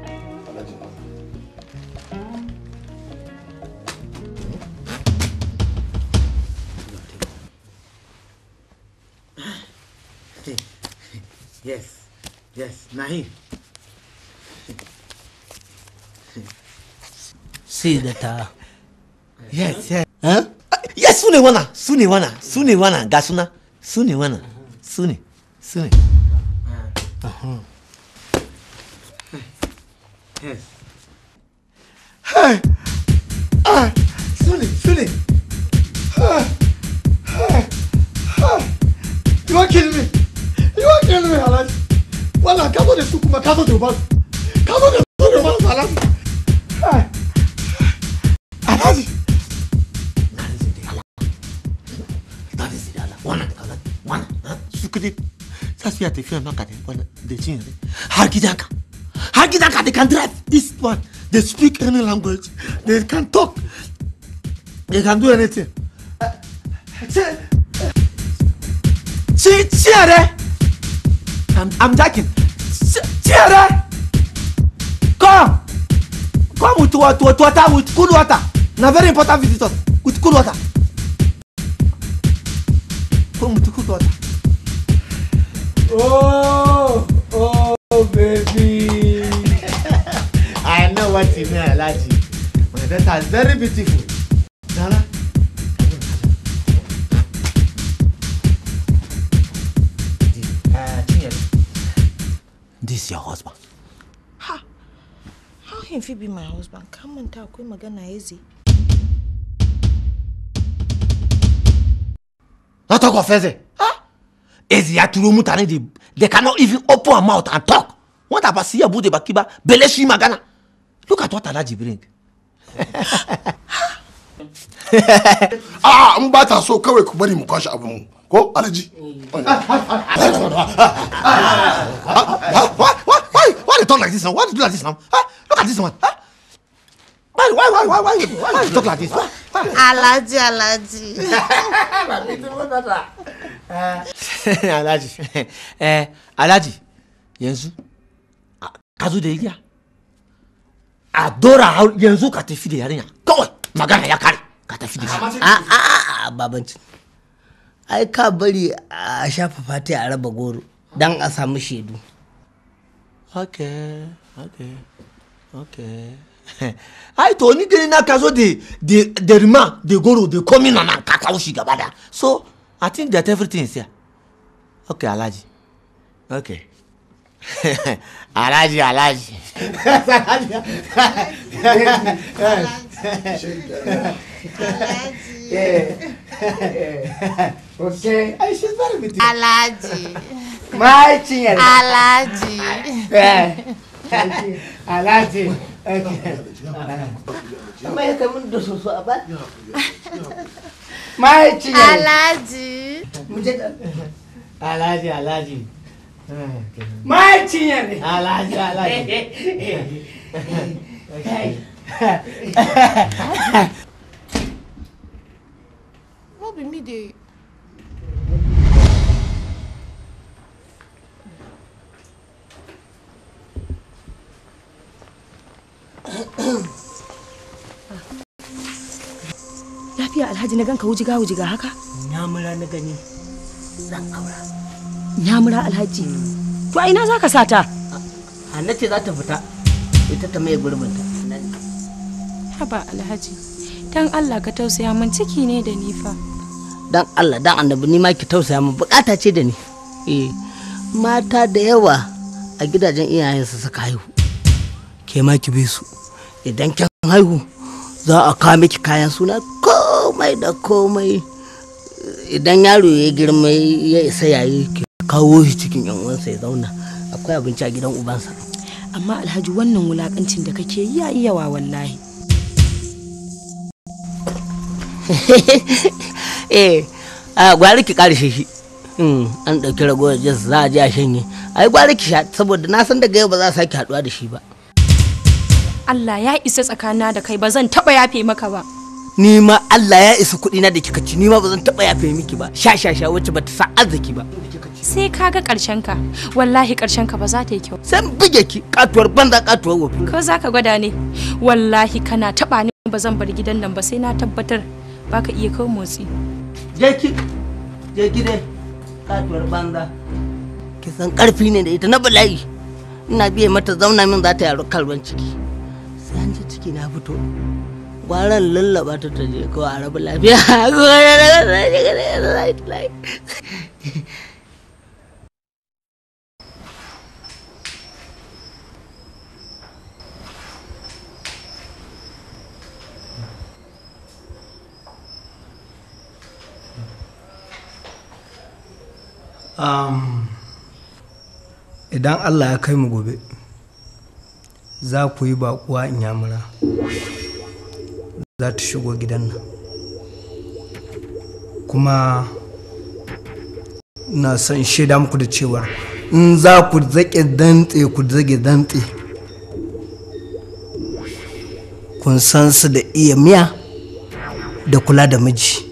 yes yes na him sai da ta yes yes yes su ne wana su ne wana su ne wana ga suna su ne wana su ne su ne yes Hey! Ah! Sunny, Sunny! Ah! Ah! Ah! You are killing me! You are killing me, Alaji! Wala, ka zo da su kuma ka zo da ubansu! Ka zo da su da ubansu, Alaji! Ah! Alaji! wana wana su kudi za su iya tafiya maka da wana da cin yare har gidanka har gidanka they can drive this one they speak any language they can talk they can do anything ci ciyare I'm, I'm joking ciyare come come with, with, with water with cool water na very important visitors with cool water come with cool water Oh! Oh, baby! I know what you mean, Alaji. My daughter is very beautiful. Nana. This is your husband. Ha! How him fit be my husband? Come on, ta akwai magana easy. Not talk of Eze. Huh? Eze ya turo mutane they, they cannot even open their mouth and talk. What about siya bude bakiba bele shi magana? Look at what Alaji bring. a in ba ta so kawai ku bari mu kwashe abin mu ko alaji why, why, why, why they talk like this now? Why they do like this now? Huh? Look at this one. Huh? Why, why, why, why, why, why, why you talk like this? Why? Alaji, Alaji. Alhaji. Eh, Alhaji. Yanzu. a- Ka zo da igiya. A dora hau- yanzu ka tafi da yarinya. Kawai magana ya kare. Ka tafi da shi. a a a babanci ai ka bari a shafa fati a raba goro don a samu shaidu Okay, okay, okay. Ai to ni gani na ka zo da da da rima da goro da komi na nan ka kawo shi gaba da. So I think that everything is here. Okay, Alhaji. Okay. Alhaji, Alhaji. Alhaji. okay Ai, she's very beautiful. Alhaji. My chinyere. Alhaji. Alhaji. Amma ya kai mun da soso a ba? My chinyere. Alhaji. Alhaji, Alhaji. My chinyere. Alhaji, Alhaji. No be me dey. Lafiya Alhaji na ganka wujiga wujiga haka? Nyamura na gani zan aura. Nyamura Alhaji. To a ina za ka sata? Hanna ce za ta fita ita ta mai gurbinta. Haba Alhaji, dan Allah ka tausaya min ciki ne da ni fa. Dan Allah dan annabi ni ma ki tausaya min bukata ce da ni. Eh mata da yawa a gidajen iyayensu suka haihu. Ke ma ki bi su. Idan kin haihu za a kawo miki kayan suna komai da komai. Idan yaro ya girma ya isa yayi ki kawo shi cikin yan uwansa ya zauna. Akwai abinci a gidan ubansa. Amma Alhaji wannan wulakancin da kake yi ya iya wa wallahi. eh a gwari ki karshe shi Mm, an ɗauki ragowar jas za a je a shanye ai gwari ki sha saboda na san daga yau ba za a sake haɗuwa da shi ba Allah ya isa tsakanina da kai ba zan taba yafe maka ba. ni ma Allah ya isa kuɗi na da kika ci ni ma ba zan taɓa yafe miki ba sha sha sha wacce bata sa arziki ba Sai ka ga ƙarshen ka. Wallahi ƙarshen ka ba za ta yi kyau. Sai buge ki katuwar banza katuwar wofi Ko za ka gwada ne? Wallahi kana taba ni ba zan bar gidan nan ba sai na tabbatar baka iya kawo motsi. je ki je ki dai katuwar banza ki san karfi ne da ita na bala'i ina biye mata zauna min za ta yaro kalban ciki sai an ji ciki na fito gwaran lallaba ta ta je kawai a rabu lafiya um, idan allah ya kai mu gobe za ku yi bakuwa in yamura za ta shigo gidan nan kuma na son shaida muku da cewar in za ku zaƙe dantse ku zage dantse kun san su da iya miya da kula da miji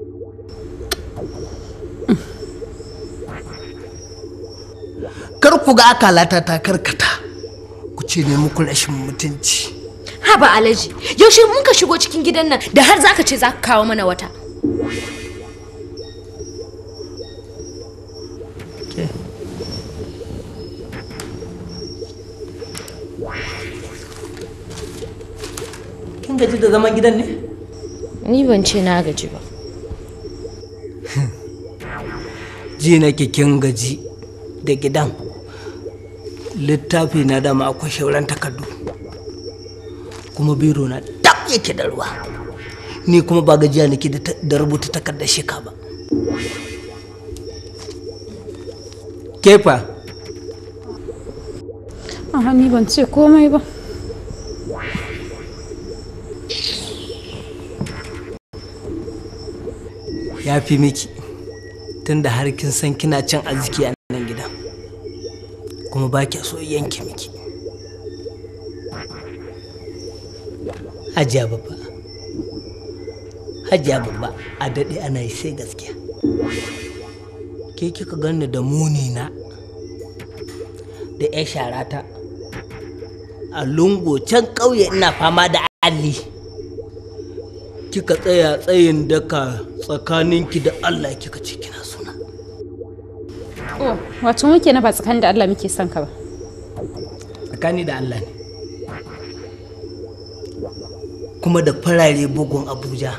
kar ku ga akalata ta karkata ku ce ne muku rashin mutunci Haba Alhaji, yaushe mun ka shigo cikin gidan nan da har zaka ce zaka kawo mana wata. kin gaji da zaman gidan ne Ni ban ce na gaji ba. ji nake kin gaji da gidan littafi na dama akwai shauran takardu kuma biro na dab yake da ruwa ni kuma ba gajiya nake da ta- da rubuta takardar shika ba kefa Aha, ni ban ce komai ba. ya fi miki tunda har kin san kina cin arziki a nan gidan kuma ba kya so yanke miki hajiya babba hajiya babba a daɗe ana yi sai gaskiya ke kika ganni da muni na da 'yan sharata a lungo can ƙauye ina fama da alli kika tsaya tsayin daka tsakaninki da Allah kika ce kina suna. Oh, wato muke na ba tsakanin da Allah muke son ka ba. Tsakani da Allah ne. Kuma da farare bugun Abuja.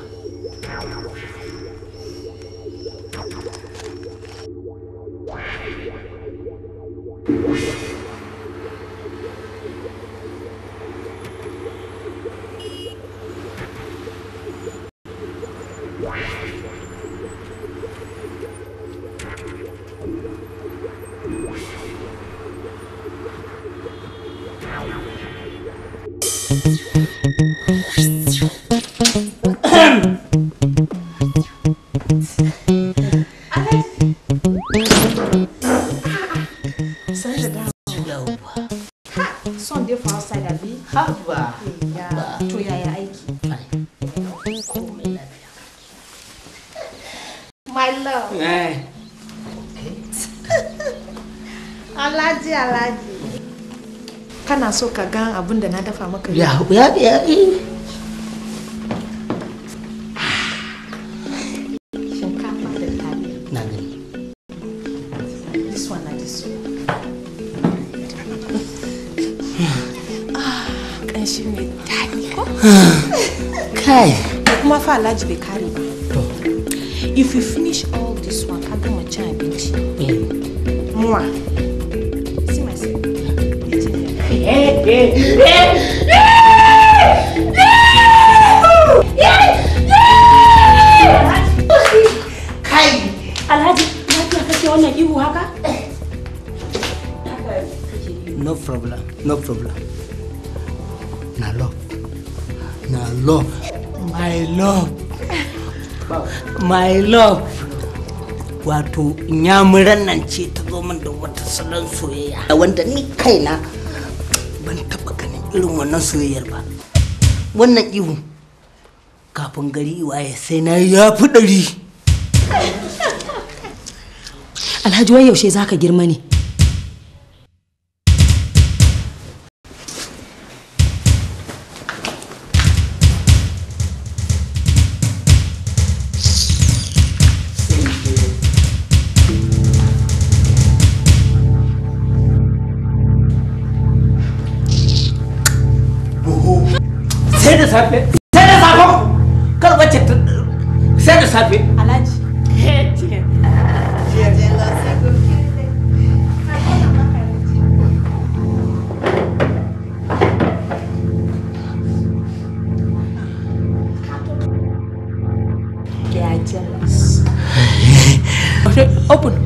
San da dawo. Son dai for outside abi? Haba. Ya, to yaya aiki? My love. Eh. Alhaji Alhaji. Kana so ka ga abin da na dafa maka Ya, ya, ya, eh. Shinkafa da taliya. Na gani. This one na this one. Ah, ƙanshi mai daɗi ko? Kai. Da kuma fa Alhaji bai kare ba. If you finish all this one, ka gama cin abinci. Muwa. See myself. Kai! Alhaji, lafiya kake wannan ihu haka? No problem, no problem. Na love. Na love. My love. My love. Wato, nyamuran nan ce ta zo min da wata salon soyayya. Wanda ni kaina ban taɓa ganin irin wannan soyayyar ba. Wannan ihu kafin gari waye sai na ya fi ɗari. Alhaji wai yaushe zaka girma ne? Sai da safe. Sai da safe. Kar wacce ta sai da safe. Alhaji. They are jealous. Open.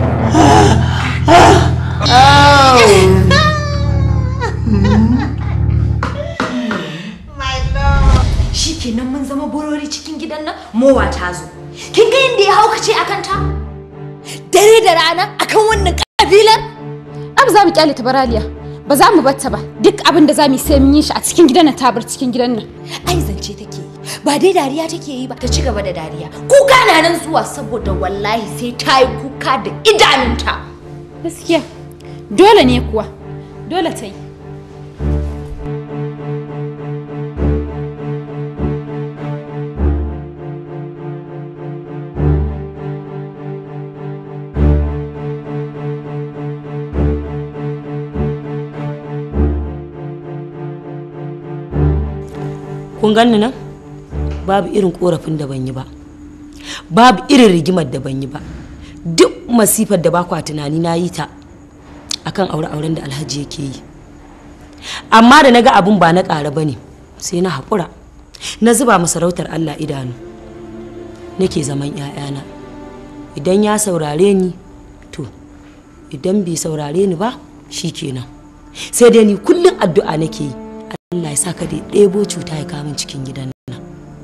Shikenan mun zama burori cikin gidan nan mowa ta zo. Kin ga yadda ya haukace akan ta? Dare da rana akan wannan kabilar? Abu za mu kyale ta baraliya. Ba za mu batta ba. Duk abin da za mu yi sai mun yi shi a cikin gidan nan tabar cikin gidan nan. Ai zance take yi. Ba dai dariya take yi ba ta ci gaba da dariya. Kuka na nan zuwa saboda wallahi sai ta yi kuka da idanunta. Gaskiya. Dole ne kuwa. Dole ta yi. Kun ganni nan? Babu irin korafin da ban yi ba. Babu irin rigimar da ban yi ba. Duk masifar da ba kwa tunani na yi ta akan aure-auren da Alhaji yake yi. Amma da na ga abun ba na ƙara ba ne sai na haƙura. Na zuba masarautar Allah idanu. Nake zaman 'ya'yana. Idan ya saurare ni to idan bai saurare ni ba shi kenan. Sai dai ni kullum addu'a nake yi. Allah ya sa ka da ɗebo cuta ya kamun cikin gidan nan.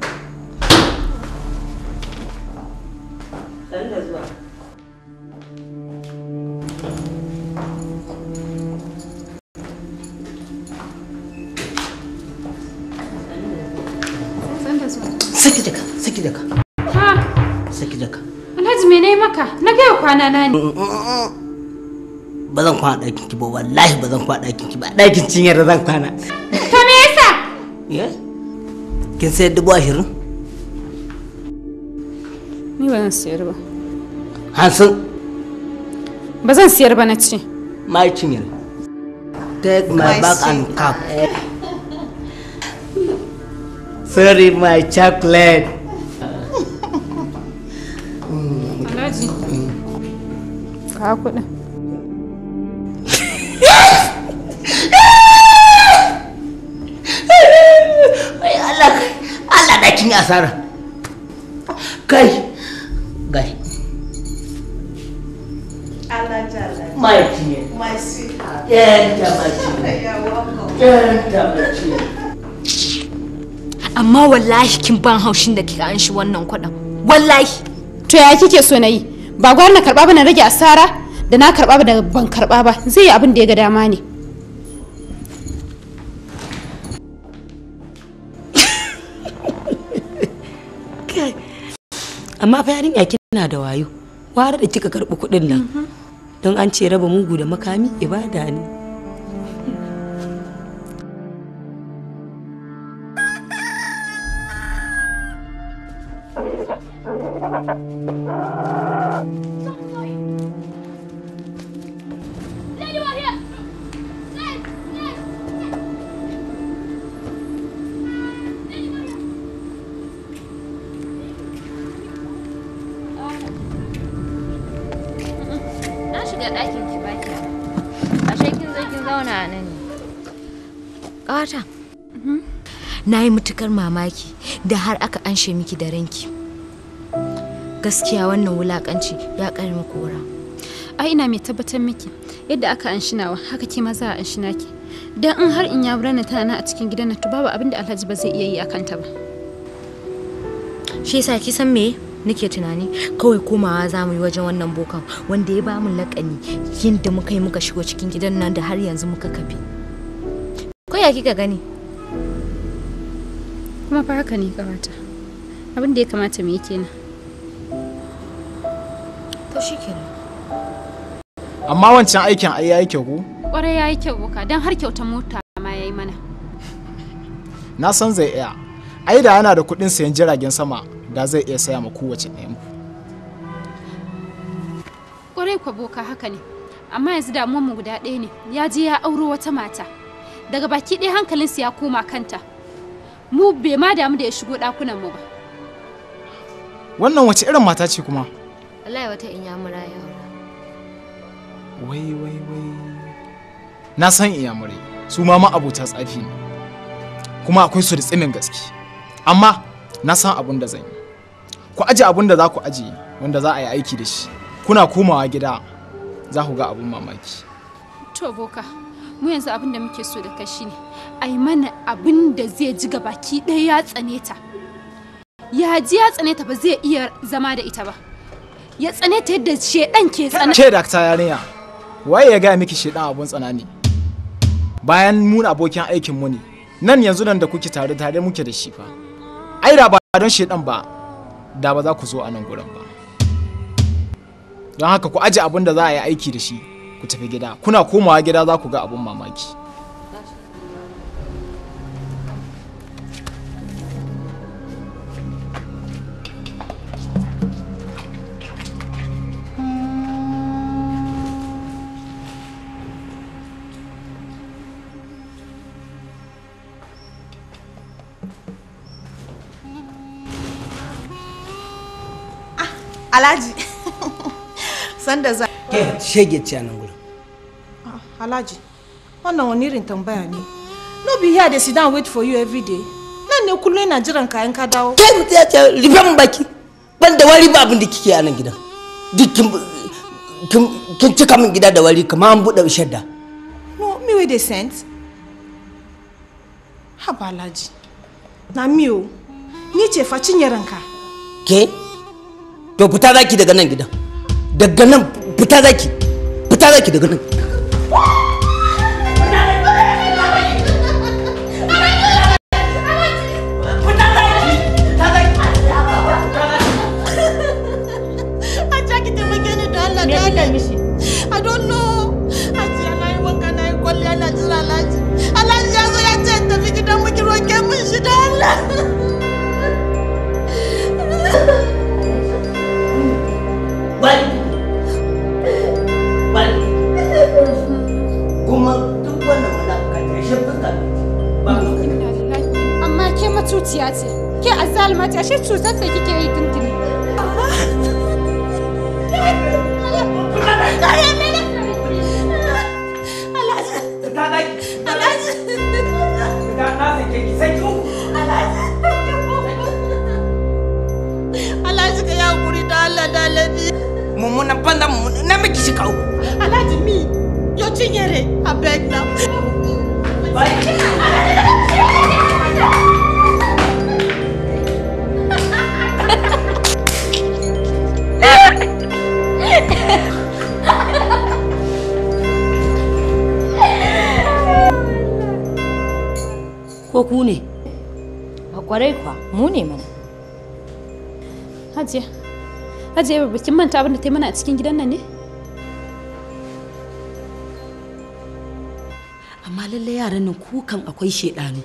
Saki jaka, saki jaka, Ha, saki jaka. Alhaji me ne maka? Na gaya kwana na ne. Ba zan kwana ɗakin ki ba wallahi ba zan kwana ɗakin ki ba ɗakin cinyar da zan kwana. To me yasa? Ya? Kin sayar dubu ashirin? Ni ba zan siyar ba. Hansun Ba zan siyar ba na ce. my cinyar. Take my My back and sweet. cap. Sorry my chocolate. Alhaji. Ka kuɗin. Ai Allah Allah da kin yi asara. Kai. Gai. Alhaji Alhaji. My cinyar. My sweetheart. Yanta my cinyar. You're welcome. Yanta my cinyar. amma wallahi kin ban haushin da kika an shi wannan kuɗin wallahi to ya kike so na yi ba gwar na karba ba na rage asara da na karba ba da ban karba ba zai yi abin da ya ga dama ne Kai. amma fa yarinya kina da wayo ware da kika karɓi kuɗin nan don an ce raba mugu da makami ibada ne na shiga ɗakin ki baki ashe kin zo kin zauna a nan ne ƙawata na yi matukar mamaki da har aka anshe miki da ranki gaskiya wannan wulakanci ya ƙarmi kora ai ina mai tabbatar miki yadda aka anshinawa haka ke ma za a anshina ki dan in har in ya burana tana nan a cikin gidan nan to babu abin da Alhaji ba zai iya yi akan ta ba shi yasa ki san me nake tunani kawai komawa za mu yi wajen wannan bokan wanda ya ba mu lakani yadda muka yi muka shigo cikin gidan nan da har yanzu muka kafe ko ya kika gani kuma fa haka ne kawata abin da ya kamata mu yi kenan to shikenan amma wancan aikin ai yayi kyau ko kwarai ya yi kyau boka don har kyautar mota ma ya yi mana na san zai iya ai da yana da kuɗin sayan jiragen sama da zai iya saya ma kowace ɗayan ku kwarai kwa boka haka ne amma yanzu damuwar mu guda ɗaya ne ya je ya auro wata mata daga baki ɗaya hankalinsa ya koma kanta mu bai ma damu da ya shigo ɗakunan mu ba wannan wace irin mata ce kuma wallahi wata inyamura ya aura wai wai wai na san iyamurai su ma abota tsafi ne kuma akwai su da tsimin gaske amma na san abun da zan yi ku aje abun da za ku aje wanda za a yi aiki da shi kuna komawa gida za ku ga abun mamaki to boka mu yanzu abin da muke so da kai shine a yi mana abin da zai ji baki ɗaya ya tsane ta ya ji ya tsane ta ba zai iya zama da ita ba ya tsane ta yadda shedan ke tsane ke dakta yarinya waye ya gaya miki shedan abun tsana ne bayan mun abokin aikin mu ne nan yanzu nan da kuke tare tare muke da shi fa ai da ba don shedan ba da ba za ku zo a nan gurin ba don haka ku aje abin da za a yi aiki da shi ku tafi gida kuna komawa gida za ku ga abun mamaki Alhaji. Sanda za. Ke shege ce a nan gurin. Alhaji. Wannan wani irin tambaya ne. No be here dey sit down wait for you every day. Nan ne kullum ina jiran kayan ka dawo. Ke mutu ya ce rufe min baki. Ban da wari ba abin da kike a nan gidan. Duk kin kin kin cika min gida da wari kamar an buɗe shadda. No, me wey dey sent. Haba Alhaji. Na mi o. Ni ce fa cinye ranka. Ke? To fita zaki daga nan gidan. Daga nan fita zaki. Fita zaki daga nan. Hajiya ki taimake ni da Allah da Allah. I don't know. Hajiya na yi wanka na yi kwalliya na jira Alhaji. Alhaji ya zo ya ce in tafi gidan mu ki roke min shi da Allah. Bari. Bari. Kuma duk wannan wani ƙarshen fuska ba mu amma ke matuciya ce ke azzalima ce ashe cutar ta kike yi tuntuni Alhaji ka yi hakuri da Allah da Alabi. mummunan banza mummunan na miki shi kawo. Alhaji mi, yo cinyere, abeg na. ko ku ne a kwarai kwa mu ne mana hajiya hajiya ba kin manta abin da ta yi mana a cikin gidan nan ne amma lallai yaran nan kukan akwai shedanu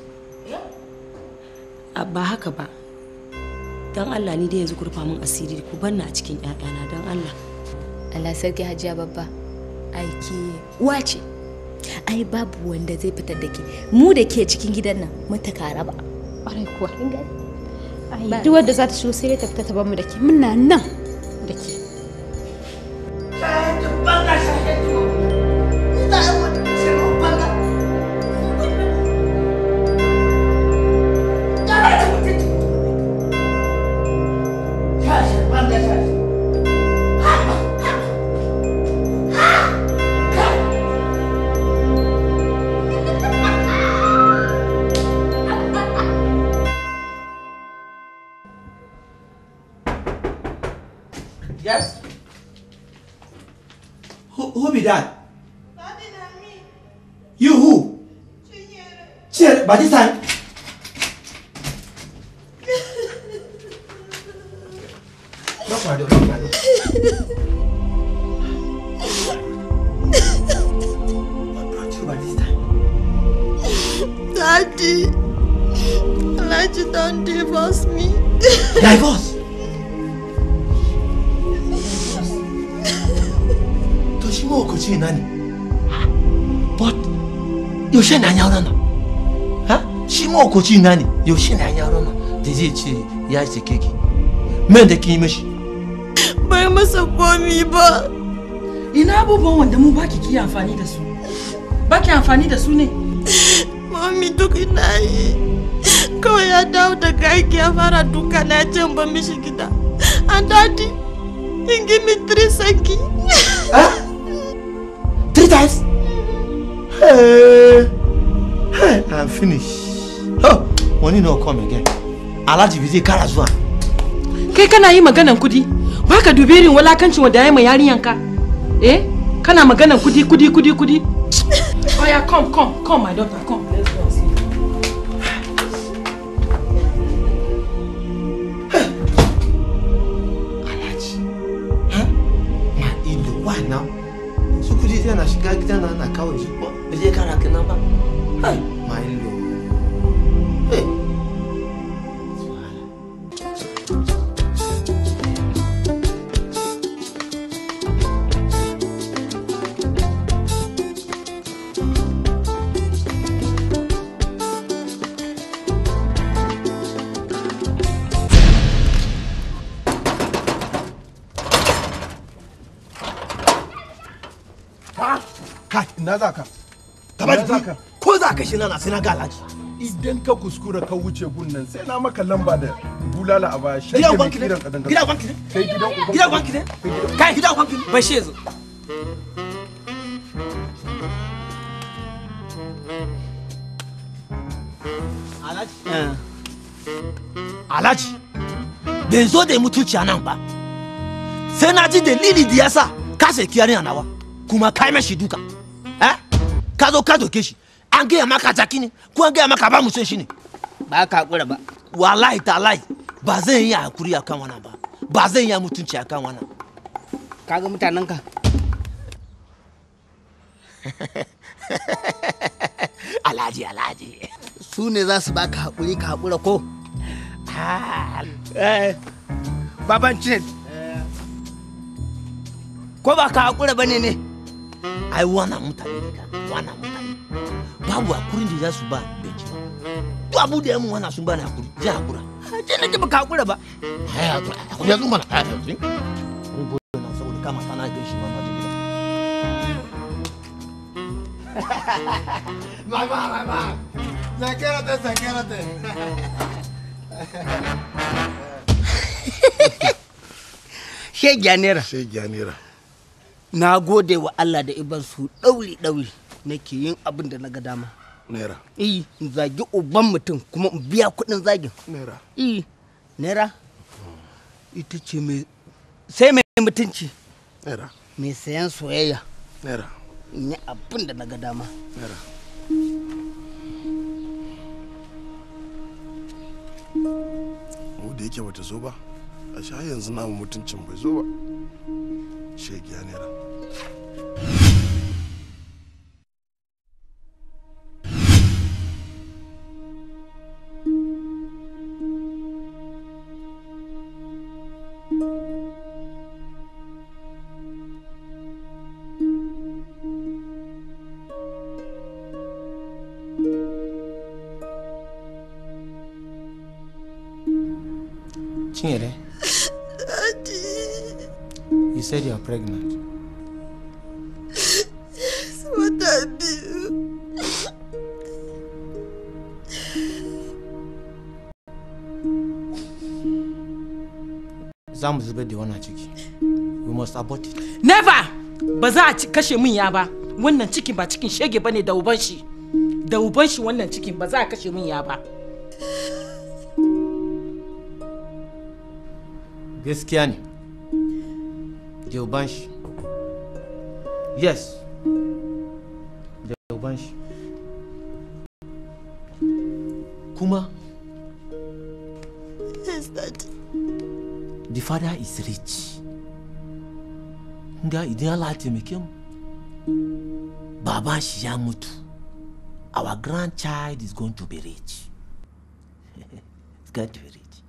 ba haka ba don allah ni dai yanzu ku rufa min asiri ku banna a cikin ƴaƴana don allah Allah sarki hajiya babba aiki uwa ce ai babu wanda zai fitar da ke mu da ke cikin gidan nan mun ta kara ba ƙwarai kuwa ai duk wanda za ta shigo sai dai ta fita ta bar mu da ke muna nan da ke Yes. Who, who be that? You who? Chinyere. But this time. Lock my door. Lock my door. What brought you by this time? Daddy, Elijah don't divorce me. Divorce. To shi mahukunci na ne. But yaushe na ya auren nan? Ha? Shi mahukunci na ne. Yaushe na ya auren nan? Da zai ce ya sake ki. Men da kin yi mishi. Bai masa komi ba. Ina abubuwan wanda mu baki ki amfani da su. Baki amfani da su ne? Mami duk ina yi. Kawai ya dawo daga aiki ya fara duka na ce in ban mishi gida. And daddy, he give me three saki. Three times? Hey, hey, I'm finished. Oh, money no come again. Alhaji bai zai kara zuwa. Kai kana yi maganan kudi? Baka dubi irin walakancin wanda ya yi ma yarinyanka? Eh? Kana maganan kudi kudi kudi kudi? Oh yeah, come come come my daughter come. Let's go and see. Ma ido wa now. Su kudi sai na shiga gidan nan na kawo shi ba. Bai zai kara kenan ba. Hai, ma ido. Hey. Kai, ina za ka? Kamar Ina za ka? ko za ka shi na sai na ga alhaji. Idan ka kuskura ka wuce gunnan sai na maka lamba da bulala a baya. Gidan ubanki ne? Gidan ubanki ne? Kai gidan ubanki. Gidan ubanki ne? Kai gidan ubanki ne? Bai shi zo. Alhaji. Alhaji. Bai zo da mutunci a nan ba. Sai na ji dalili da yasa ka sai kiyari a nawa. Kuma kai mashi duka. Eh? Ka zo ka doke shi. An gaya maka jaki ne ko an gaya maka ba mu son shi ne. Ba ka hakura ba. Wallahi talahi ba zan yi hakuri akan wannan ba. Ba zan yi mutunci akan wannan. Kaga mutanen ka. Alhaji Alhaji. Su ne za su baka hakuri ka hakura ko? Eh, baban cin. Ko ba ka hakura ba ne ne? Ai wannan mutane ne kan wannan mutane. Babu hakurin da za su ba benci ba. Duk abu da ya mun wannan sun ba ni hakuri. Zai hakura. Je na ji baka hakura ba. Ai hakura. Hakuri ya zo mana. Ai hakuri. Mun gode na saboda kama tana da shi ma ma da gida. Mamá, mamá. Zakérate, zakérate. Shegiya naira. Shegiya naira. Na gode wa Allah da iban su ɗauri ɗauri nake yin abin da na ga dama. Naira. Eh, in zagi uban mutum kuma in biya kuɗin zagin. Naira. Eh, naira. Ita ce mai sai mai mutunci. Naira. Mai sayan soyayya. Naira. In yi abin da na ga dama. Naira. yake bata zo ba a sha yanzu namu mutuncin bai zo ba shegiya naira Chinyere, you said you're pregnant. Yes, what I do? Za mu zubar da wannan ciki. We must abort it. Never! Ba za a ci- kashe min ya ba. Wannan cikin ba cikin shege bane da uban shi. Da uban shi wannan cikin ba za a kashe min ya ba. Gaskiya ne. Da uban shi. Yes. Da uban shi. Kuma, Yes, Daddy. the father is rich. Nga idan Allah ya taimake mu. Baban shi ya mutu. Our grandchild is going to be rich. It's going to be rich.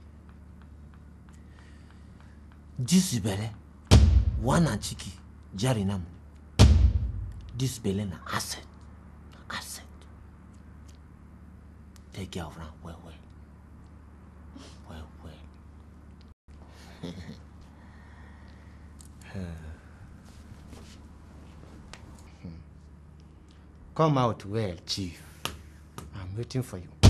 This belle, wannan ciki jari namu. This belle na asset. Asset. Take care of am well well. Well well. Come out well, Chief. I'm waiting for you.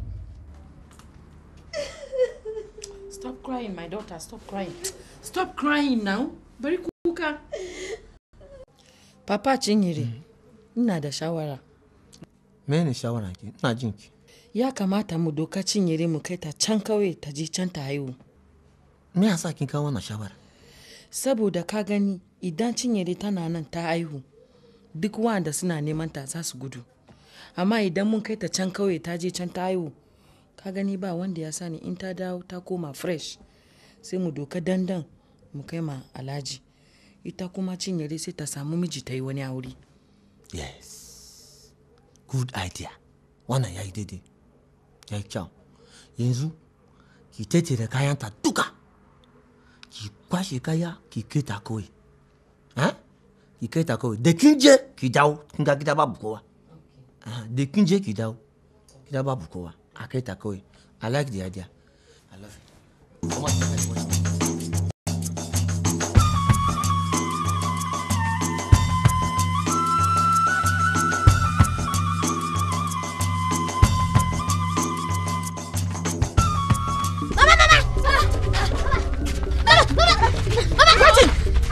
Stop crying, my daughter. Stop crying. Stop crying now. Bari kuka. Papa Chinyere, ina da shawara. Mene shawara ki? Ina jin ki. Ya kamata mu doka Chinyere mu kai ta can kawai ta je can ta haihu. Me yasa kin kawo wannan shawara? Saboda ka gani idan Chinyere tana nan ta haihu, duk wanda suna neman ta za su gudu. Amma idan mun kai ta can kawai ta je can ta haihu, ka gani ba wanda ya sani in ta dawo ta koma fresh. Sai mu doka dandan mu kai ma alhaji. Ita kuma Chinyere sai ta samu miji ta yi wani aure. Yes. Good idea. Wannan ya yi daidai. Ya yi kyau. Yanzu, ki tattara kayanta duka. Ki kwashe kaya, ki kai ta kawai. Eh? Ki kai ta kawai. Da kin je, ki dawo. Kin ga gida babu kowa. Ah, Da kin je, ki dawo. Gida babu kowa. A kai ta kawai. I like the idea. I love it. Come on, let's watch it. Mama, mama! Mama, mama! Mama, Martin!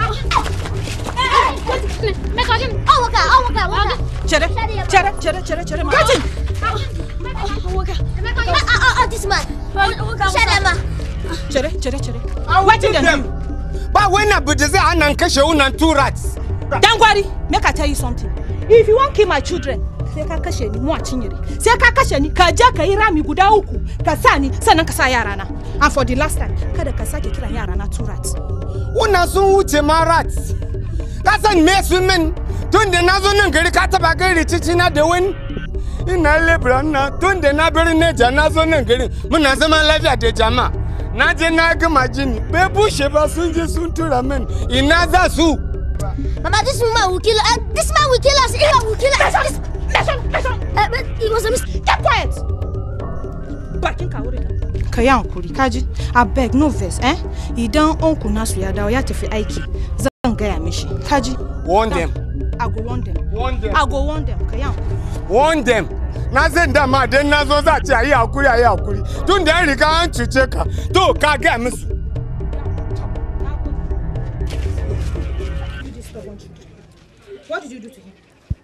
Make her give Oh, okay, oh, okay, okay. Chere, chere, chere, chere, chere. Martin! Oh, okay. Oh, oh, this man. Shut up, ma. Chere, chere, chere. Wetin dem do? Ba wani abu da zai hana in kashe unan two rats. Dangwari, make I tell you something. If you wan kill my children, sai ka kashe ni mu a cinyere. Sai ka kashe ni ka je ka yi rami guda uku ka sa ni sannan ka sa yara na. And for the last time, kada ka sake kiran yara na two rats. Una sun wuce ma rats. Ka san me sun min tun da na zo nan gari ka taba gari rikici na da wani. Ina lebura na tun da na bari neja na zo nan gari muna zaman lafiya da jama'a. Na je na gama jini bai bushe ba sun je sun tura min ina za su. Mama, this man will kill us. Uh, this man will kill us. He will kill us. Listen, listen, listen. Uh, but it was a mistake. Keep quiet. Bakin ka wurin nan. Ka yi hankuri, kaji. Abeg, no vex, eh? Idan unku nasu ya dawo ya tafi aiki, zan gaya mishi. Kaji. Warn them. I go warn them. Warn them. I go warn them. Ka yi hankuri. warn them na san dama dan na zo za a ce a yi hakuri a yi hakuri tun da an riga an cuce ka to ka gaya musu What did you do to him?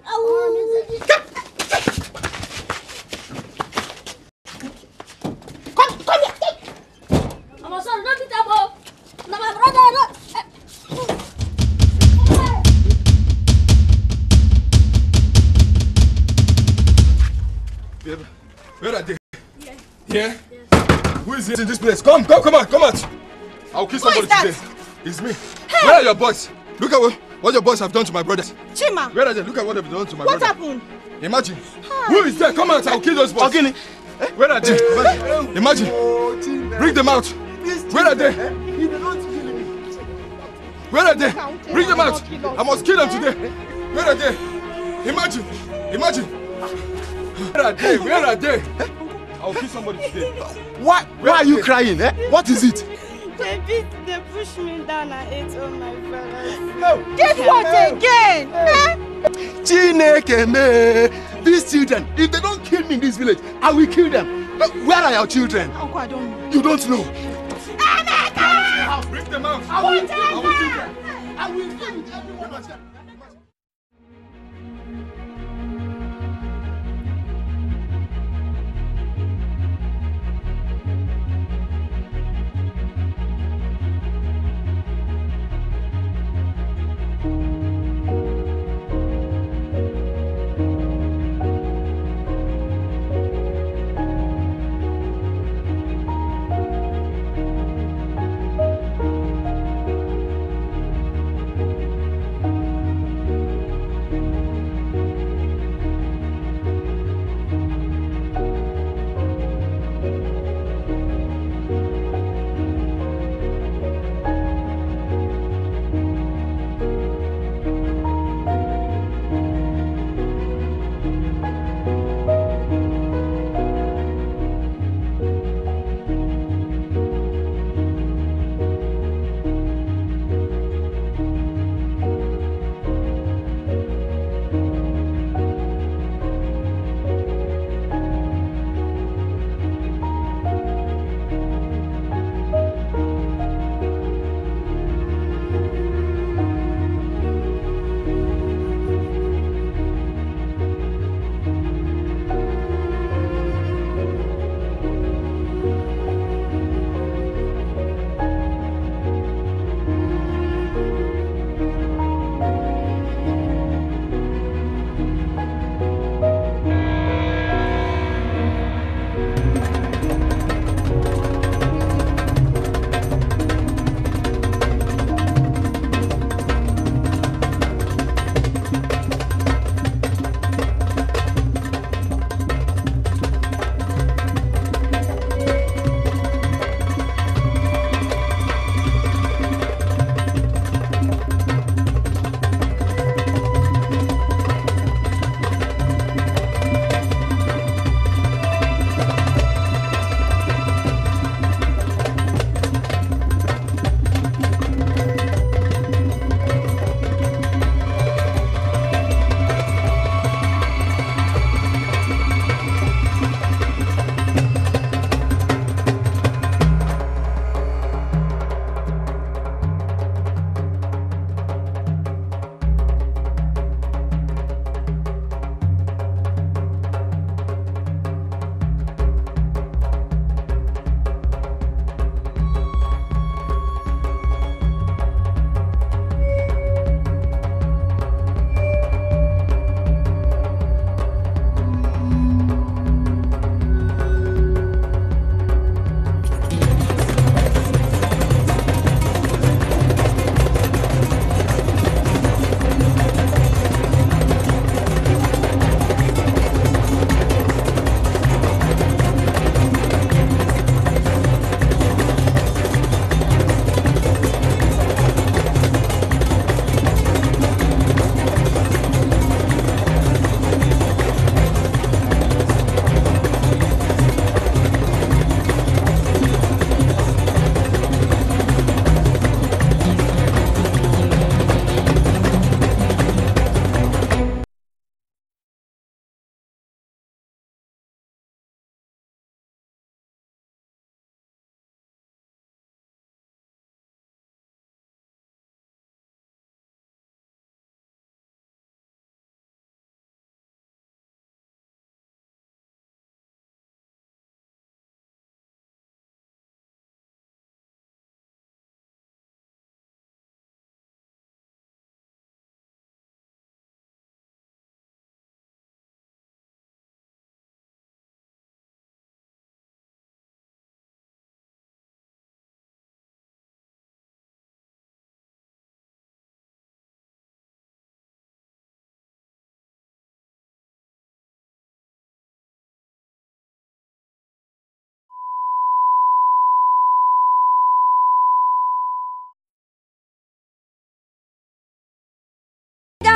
Come, come here. Take. I'm sorry, don't beat that boy. No, my brother, no. Babe, where are they? Here? Who is in this place? Come, come, come out, come out. I'll kill somebody today. It's me. Where are your boys? Look at what, what your boys have done to my brothers. Chima. Where are they? Look at what they've done to my What brother. happened? Imagine. Who is there? Come out. I'll kill those boys. Ogini. Where are they? Imagine. Imagine. Bring them out. Where are they? Where are they? Bring them out. I must kill them today. Where are they? Imagine. Imagine. Where are they? Where are they? I'll kill somebody today. Why, why are you crying? Eh? What is it? They beat, they pushed me down and ate all my brothers. Get what again? Eh? Chineke me. These children, if they don't kill me in this village, I will kill them. Uh, Where are your children? Uncle, I don't know. You don't know. Bring them out. I will I will kill them. I will deal with everyone.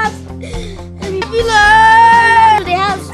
house. Let me pillar the house.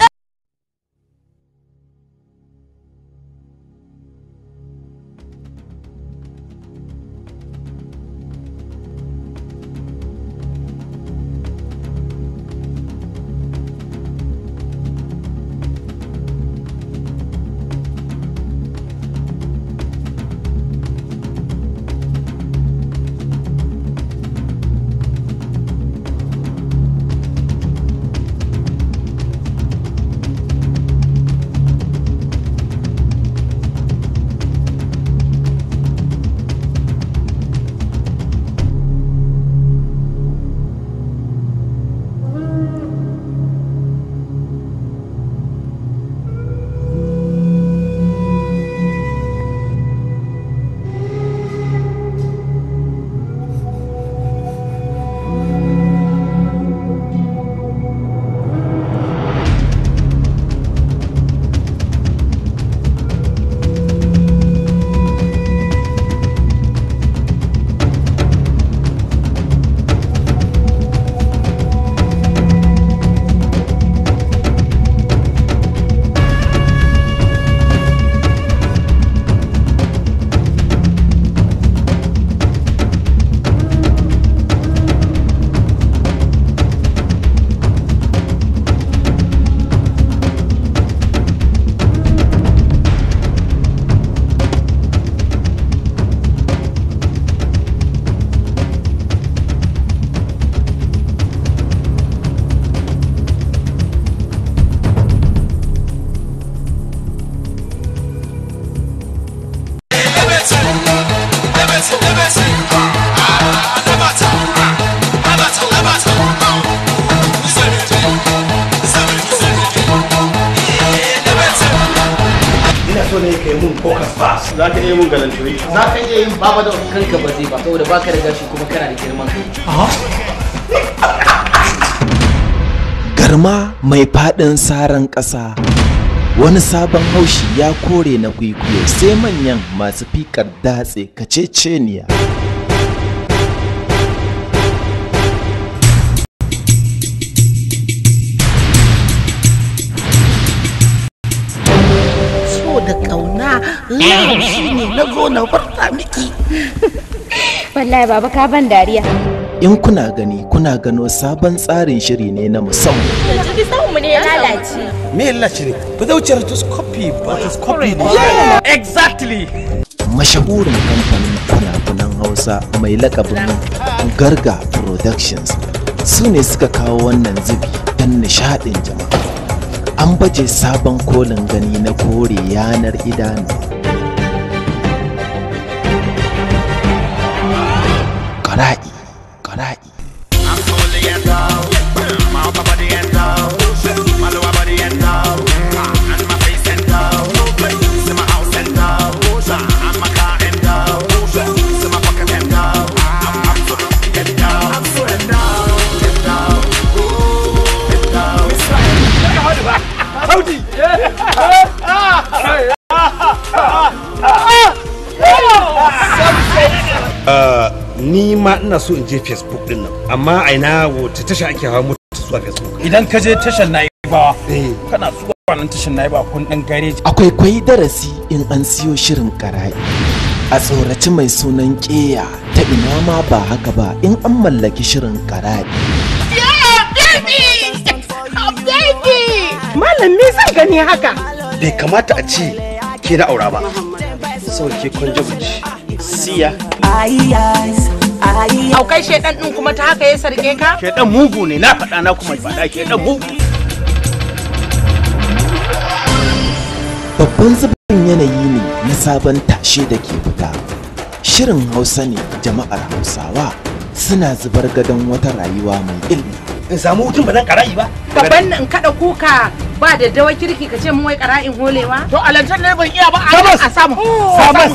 ina so ne kai mun focus pass za ka iya mun galantoyi za ka iya yin baba da kanka ba zai ba saboda baka da gashi kuma kana da girman kai garma mai faɗin saran ƙasa wani sabon haushi ya kore na kwikwiyo sai manyan masu fikar datse kaceceniya so da kauna yau shine na zo na farta miki Wallahi baba ka ban dariya. in kuna gani kuna gano sabon tsarin shiri ne na musamman Yanzu bi mu ne ya lalace. me ya lalace ne ba zai wuce rotoscopy ba rotoscopy ne exactly mashahurin kamfanin fina-finan hausa mai lakabin garga productions su ne suka kawo wannan zubi don nishadin jama'a an baje sabon kolin gani na kore yanar idanu ƙara'i ƙara'i Saudi! ni ma ina so in je facebook din nan amma a ina wata tasha ake hawa mota zuwa facebook idan ka je tashar naibawa kana zuwa nan tashar naibawa kun dan gareji akwai kwai darasi in an siyo shirin ƙara'i a tsoraci mai sunan ƙeya ta ina ma ba haka ba in an mallaki shirin ƙara'i Malam me zan gani haka? bai kamata a ce ke na aura ba sauke kwanjabuci siya Aukai shedan din kuma ta haka ya sarge ka? shedan mugu ne na faɗa na kuma faɗa shedan mugu babban zubin yanayi ne na sabon tashe da ke fita shirin hausa ne jama'ar hausawa suna zubar gadon wata rayuwa mai ilmi in samu hutun ba zan kara'i ba Gaban in kada kuka ba da dawa kirki ka ce mun wai qara'in holewa? To alantar ne ban iya ba a a samu. Samas.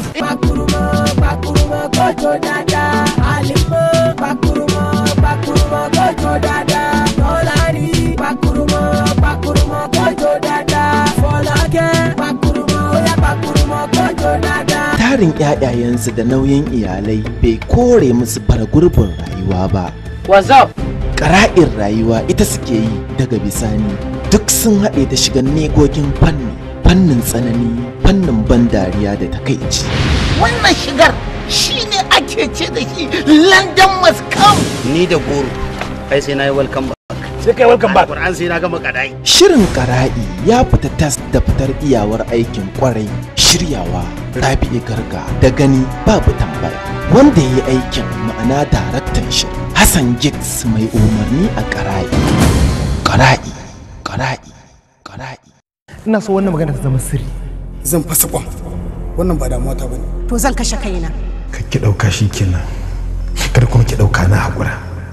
tarin ƴaƴayensu da nauyin iyalai bai kore musu fara gurbin rayuwa ba What's up? ƙara'in rayuwa ita suke yi daga bisani duk sun haɗe da shigan negogin fanni fannin tsanani fannin ban dariya da takaici wannan shigar shine ake ce da shi london must come ni da goro ai sai na yi welcome back sai kai welcome back Alquran sai na gama kadai Shirin ƙara'i ya fita tas da fitar iyawar aikin kwarai shiryawa Rabi'u Garga da gani babu tambaya wanda ya yi aikin ma'ana daraktan shirin Hassan Giggs mai umarni a ƙara'i. Ƙara'i, ƙara'i, ƙara'i. ina so wannan magana ta zama sirri zan fasa kwam wannan ba damuwa ta bane to zan kashe kaina ka ki ɗauka shi kenan kar kuma ki ɗauka na haƙura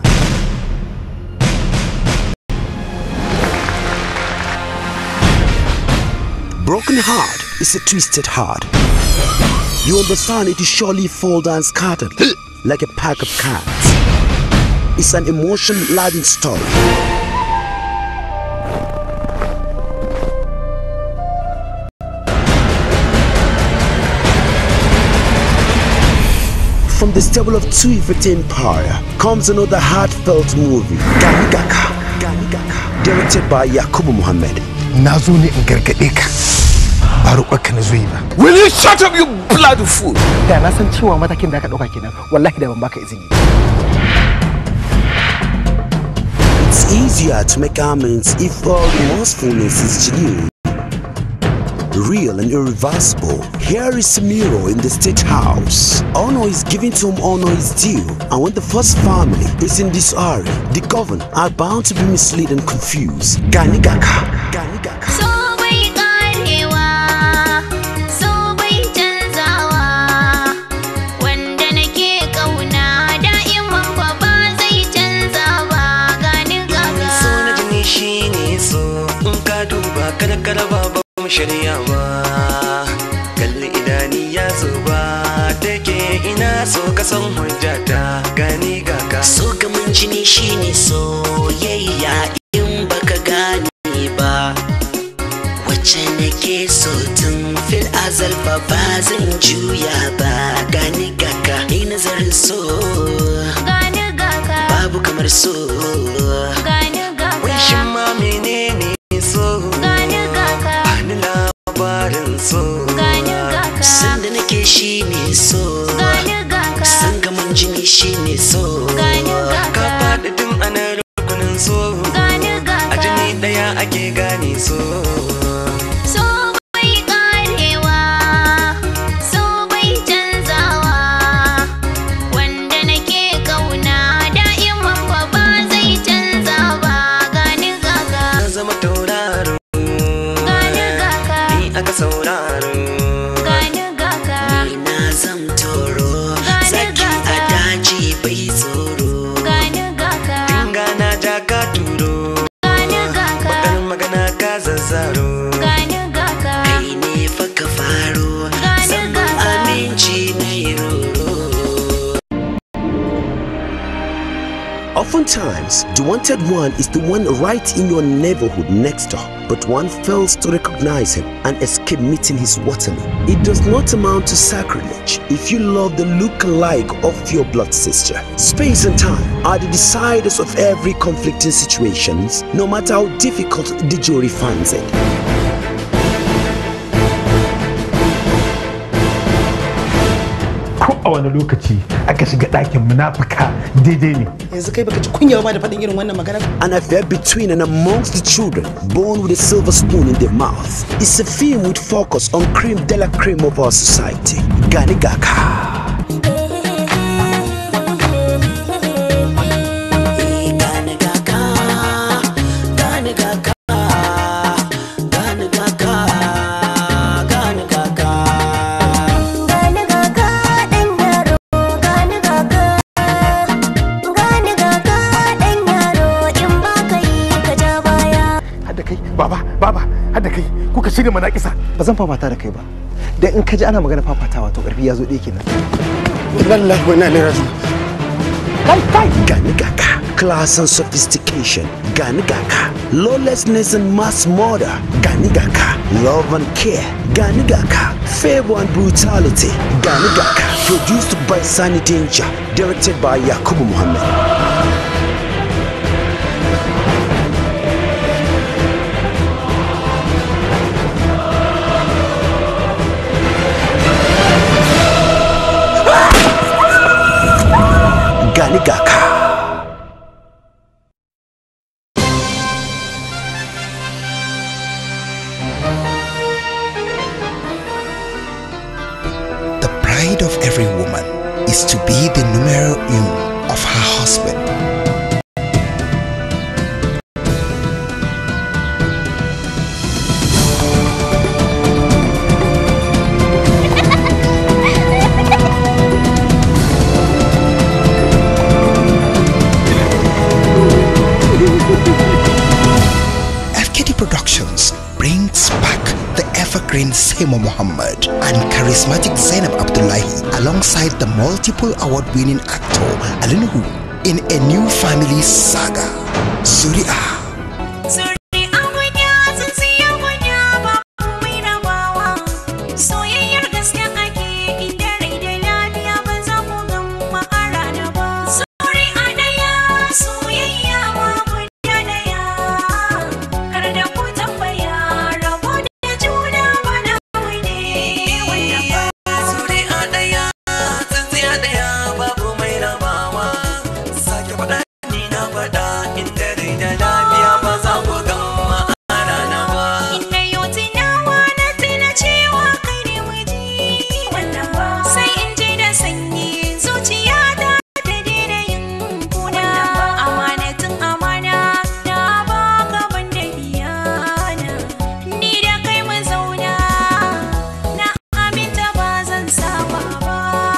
Broken heart is a twisted heart. You understand it is surely fall down scattered like a pack of cards. It's an emotion laden story. From the stable of two Empire comes another heartfelt movie, Ganigaka. Ganigaka. Directed by Yakubu Muhammad. na zo ne in gargaɗe ka ba roƙonka na zo yi ba Will you shut up, you bloody fool? da na san cewa matakin da aka ɗauka kenan wallahi da ban baka izini It's easier to make amends if all remorsefulness is genuine, real and irreversible. Here is Miro in the state house. Honor is given to whom honor is due, and when the first family is in disarray, the governed are bound to be misled and confused. Ganigaka. So bai karewa, so bai canzawa, wanda nake kauna da'iman fa ba zai canza ba gani gaga. so na jini shi ne so in ka duba kada kada ba ba mu shirya ba kalli idani ya zuba take ina so ka san hujjata gani gaka So gamin jini shine soyayya in baka gane ba wacce nake so tun fil azal fa ba zan juya ba gani gaka ni nazarin so Gani gaga, babu kamar so gani gaga, wai shin ma menene so gani gaga, ni labarin so gani gaga, sanda nake shine so gani gaga, san gamin jini shine so gani ka gaga, faɗi tun ana rukunin so gani a gaga. jini ɗaya ake gane so So bai karewa, so bai canzawa, wanda nake kauna da'iman fa ba zai canza ba gani gaga, na zama tauraro gani gaga, ni aka sauraro gani gaga, ni na zam toro zaki a daji bai tsoro gani gaga, gana ja ka turo gani gaga, bakar magana ka zazzaro gani gaga, kai ne fa ka faro Gani zaman gaga. aminci na yi roro Oftentimes, the wanted one is the one right in your neighborhood next door, but one fails to recognize him and escape meeting his waterman. It does not amount to sacrilege if you love the look-alike of your blood sister. Space and time are the deciders of every conflicting situations, no matter how difficult the jury finds it. ko a wani lokaci aka shiga ɗakin munafuka daidai ne yanzu kai baka ji kunya ba da faɗin irin wannan magana An affair between and amongst the children born with a silver spoon in their mouth is a film with focus on cream de la cream of our society. Gani Gaka. Gani Gaka. Gani Gaka. Gani Gaka. Gani Gaka. gani gaga ɗan yaro, gani gaga, gani gaga ɗan yaro in ba ka yi ka ja baya. hadda kai baba baba hadda kai kuka shirya manakisa ba zan fafata da kai ba dan in ka ji ana magana fafatawa to karfi ya zo ɗaya kenan Wallahi wa inna ilaihi raji'un. Gani Gaka. Class and sophistication. Gani Gaka. Lawlessness and mass murder. Gani Gaka. Love and care. Gani Gaka. Favor and brutality. Gani Gaka. Produced by Sunny Danger. Directed by Yakubu Muhammad. gani gaka The pride of every woman is to be the numero uno of her husband. FKD Productions brings back the evergreen Seymour Muhammad and charismatic Zainab Abdullahi alongside the multiple award-winning actor Alinuhu in a new family saga, Zuri'a. Soyayyar gaske ake inda rai da lafiya ba za ku gan ma'ara ba. Sori a ɗaya soyayya ma guda ɗaya. Kar da ku tambaya rabo da juna ba na ne wanda ba. Suri a ɗaya, tsintsiya ɗaya babu mai rabawa. Sake faɗa ni na faɗa inda rai da lafiya ba za ku ga ma'ana na ba. Inda yau tunawa na tuna cewa kai ne miji wannan ba. Sai in ji da sanyi zuciya ta ta daina yin kuna. Amanatin amana na ba ka ban da iyana. Ni da kai mun zauna na aminta ba zan saba ba.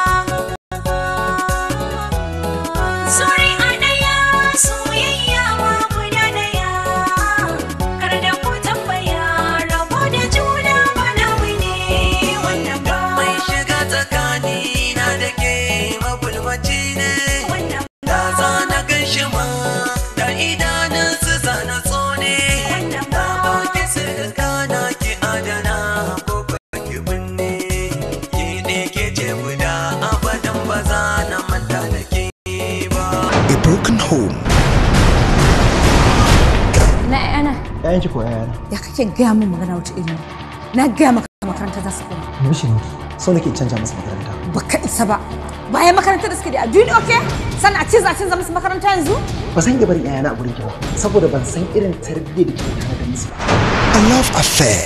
Sorry a ɗaya soyayya ma guda ɗaya. Kar da ku tambaya rabo da juna ba namu ne wannan ba. Mai shiga tsakani na da ke mabulmaci ne. Da za na gan shi ma da idanun su zana tsone. Da baki su gana ki adana ko ki binne. Ki ne ke ce guda abadan ba za na manta da ke ba. A broken home, Na yana. Yayan ki ko yayana. Ya kake gaya min magana wata iri? Na gaya maka makaranta za su koma. Mishi ne. So nake canja masa makaranta. Baka isa ba. Bayan makarantar da suke da a duniya okay? Sannan a ce za a canza musu makaranta yanzu? Ba zan iya barin yayana a gurin ki ba saboda ban san irin tarbiyyar da kike tana da musu ba. a love affair,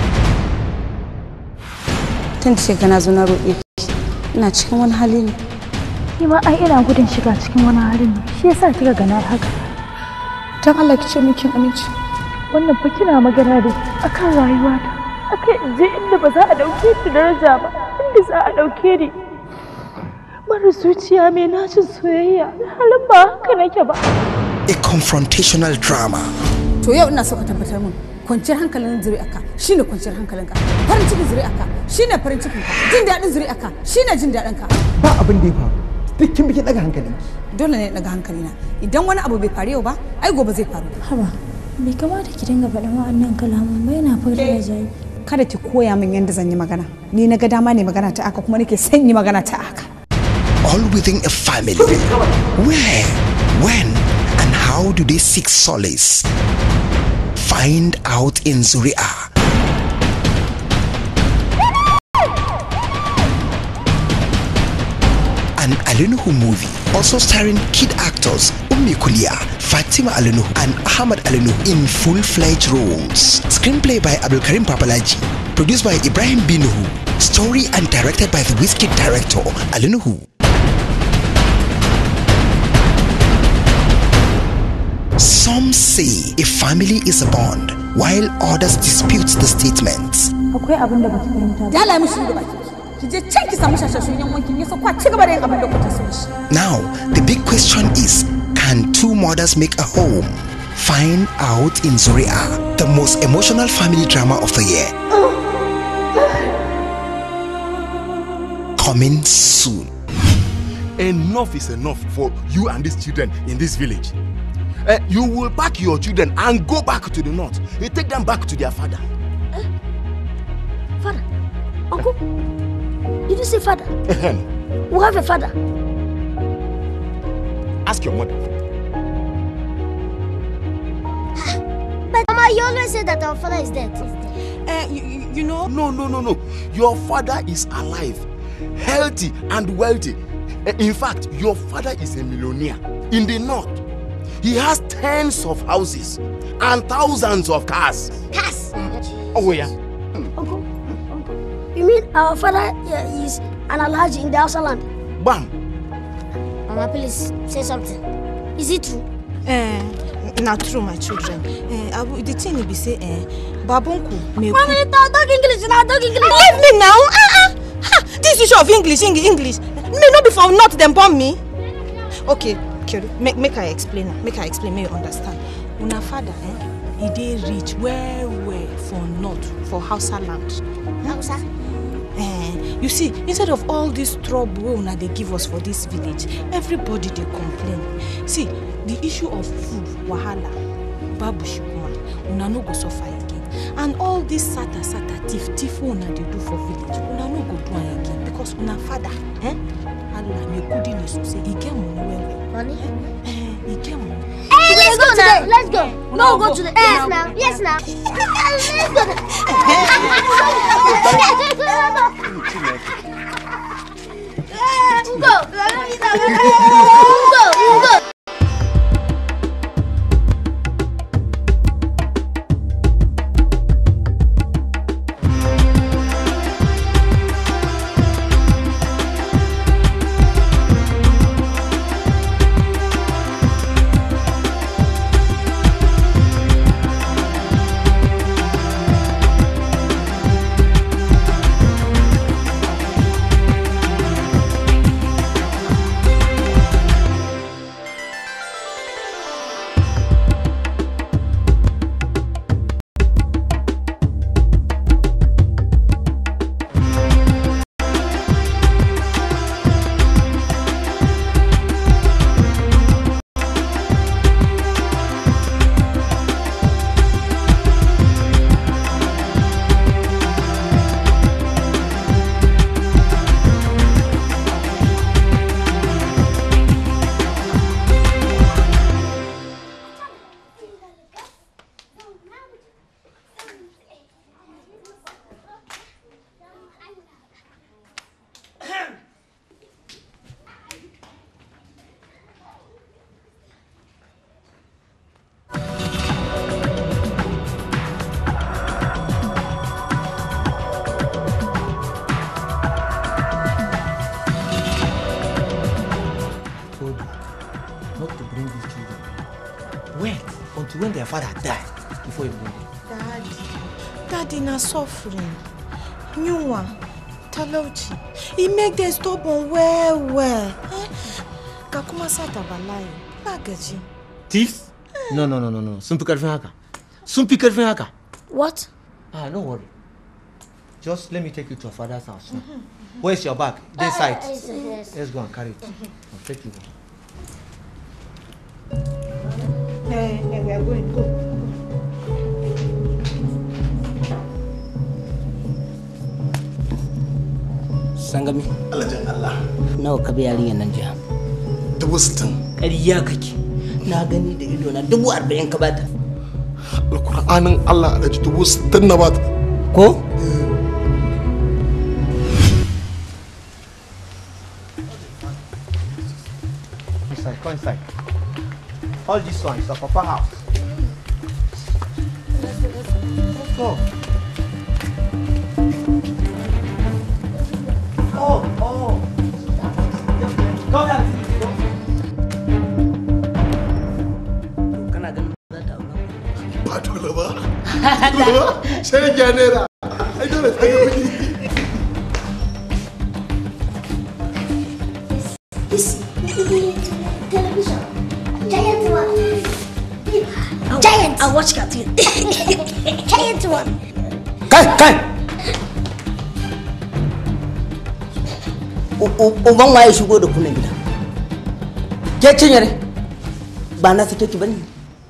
Tun da kana zo na roƙe ki. Ina cikin wani hali ne. Ni ma ai ina gudun shiga cikin wani halin ne. Shi yasa kika ga na haka. Dan Allah ki ce min kin amince. Wannan fa kina magana da akan rayuwata. Akai in je inda ba za a dauke ni daraja ba. Inda za a dauke ni. Mara zuciya mai nacin soyayya. Halin ba haka nake ba. a confrontational drama. To yau ina so ka tabbatar min kwanciyar hankalin zuri'arka shine kwanciyar hankalinka. Farin cikin zuri'arka shine farin cikinka. Jin daɗin zuri'arka shine jin daɗinka. Ba abin da ya faru. Duk kin biki daga hankali. Dole ne daga hankalina. Idan wani abu bai faru yau ba, ai gobe zai faru. Haba, bai kamata ki dinga faɗin wa'annan kalaman ba yana fara da zai. Kada ki koya min yadda zan yi magana. Ni na ga dama ne magana ta aka kuma nake son yi magana ta aka. all within a family. Where, when, and how do they seek solace? Find out in Zuria. An Alinuhu movie, also starring kid actors Ummi Kulia, Fatima Alinuhu, and Ahmad Alinuhu in full-fledged roles. Screenplay by Abdulkarim Papalaji, produced by Ibrahim Binuhu, story and directed by the Whiskey director Alinuhu. Some say a family is a bond, while others dispute the statements. Akwai abin da baki fahimta ba. Dala mishi da baki. Ki je can ki samu shashashun yan wankin ya kwa ci gaba da yin abin da kuka so shi. Now, the big question is can two mothers make a home? Find out in Zuria, the most emotional family drama of the year. Coming soon. Enough is enough for you and these children in this village. Eh, you will pack your children and go back to the north. You take them back to their father. Father, uncle, did you say father? Ehem. We have a father. Ask your mother. But Mama, you always say that our father is dead. Uh, you, you know? No, no, no, no. Your father is alive. healthy, and wealthy. Eh, In fact, your father is a millionaire in the north. He has tens of houses and thousands of cars. Cars? Oh, yeah. You mean our father uh, is an Alhaji in the Hausa land? Bam. Mama, please say something. Is it true? Eh, na true my children. Eh, abu the thing be say eh, babunku me Mommy, talk, talk English now, talk English. Leave me now. Ah ah. Ha, this issue of English, Eng- English. Me no be for not them born me. Okay, Kiri, make make I explain. am, Make I explain. Make you understand. Una father, eh, he dey rich well well for north for Hausa land. Hausa. Eh, you see, instead of all this trouble wey una dey give us for this village, everybody dey complain. See, the issue of food wahala, babu shikuma, una no go suffer again. And all this sata sata thief thief wey una dey do for village, una no go do am again because una father, eh, Allah me kudi ne so say e get money well well. Money? Eh, e get money. Hey, let's go now. Let's go. No, go to the. Yes, now. Yes, now. Let's go. Go. Go. Go. told you not to bring these children. Wait until when their father die before you bring them. Daddy, daddy na suffering. Yunwa, talauci. E make them stubborn well well. Eh? Ga kuma sata bala'i. Ba gaji. Thieves? No, no, no, no, no. Sun fi karfin haka. Sun fi karfin haka. What? Ah, don't worry. Just let me take you to your father's house. now. Where's your bag? This Uh, side. uh, yes, yes. Let's go and carry it. I'll take you. Hey, hey, we are going. Go. Sangami. Alajin Allah. Nawa ka bi yarinyar nan jiya? Dubu sittin. Ƙarya kake. Na gani da ido na dubu arba'in ka bata. Alkur'anin Allah alhaji dubu sittin na bata. Ko? Inside, go inside. All this one is a papa house. Let's go. Oh, oh. Go down. Kana ganin za ta aura? Ba dole ba. Dole ba. Sai ya naira. Ai dole ta ga kuɗi. This television. Giant one. Giant. I watch cartoon. Giant one. Kai, kai! U- u- Uban waye shigo da kunan gida? Ke cinyere? Ba na sake ki bane?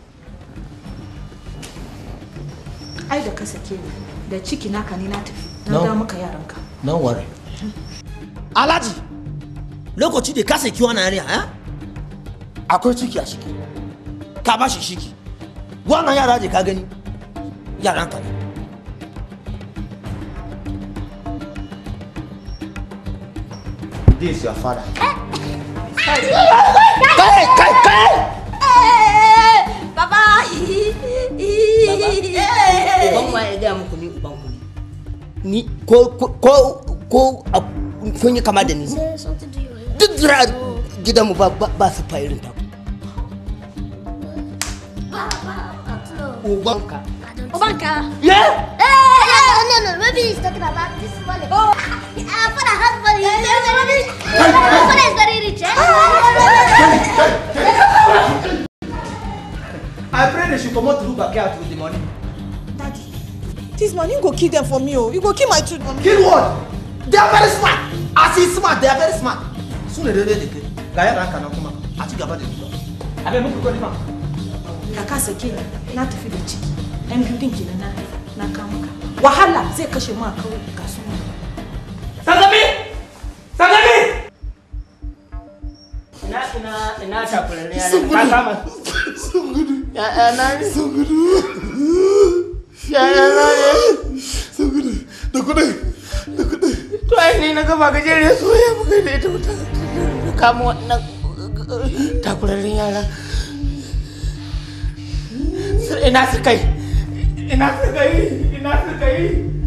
Ai da ka sake ni. Da ciki naka ne na tafi. No. Na da maka yaranka. Don't worry. Alhaji, lokaci da ka saki wannan yarinya, eh? Akwai ciki a ciki. Ka ba shi shiki. Wannan yara je ka gani. Yaran ka ne. This is your father. Kai, kai, kai! Papa! uban wa ya gaya muku ni uban ku ne ni ko ko ko ko a- kun yi kama da ni duk zira gidanmu ba ba ba su fa irin ta ubanka Obanka? Yeah. Eh, yeah, no, no, maybe he's talking about this money. Oh, uh, father has money. My father is very rich, eh? I pray they should come out to look back out with the money. This money go kill them for me oh. You go kill my children. Kill what? They are very smart. As he's smart, they are very smart. Sooner or later, they kill. Gaya ranka na kuma. A ci gaba da zuwa. Abe muku gani ma. Kaka sake ni na tafi da ciki. Yan biyu din kenan na haifa na kama ka. Wahala zai kashe mu a kawai ga su nan. Sangami! Sangami! Ina ina ina takurare yana Sun ka gudu. kama. Sun gudu. Ya na ne. Sun gudu. Ya na ne. Sun gudu. Da kudai. Da kudai. To ai ni na gaba gajere so ya muka da ita mutum. Kama wannan takuraren yara. Su- Ina su kai. Ina su kai. Ina su kai.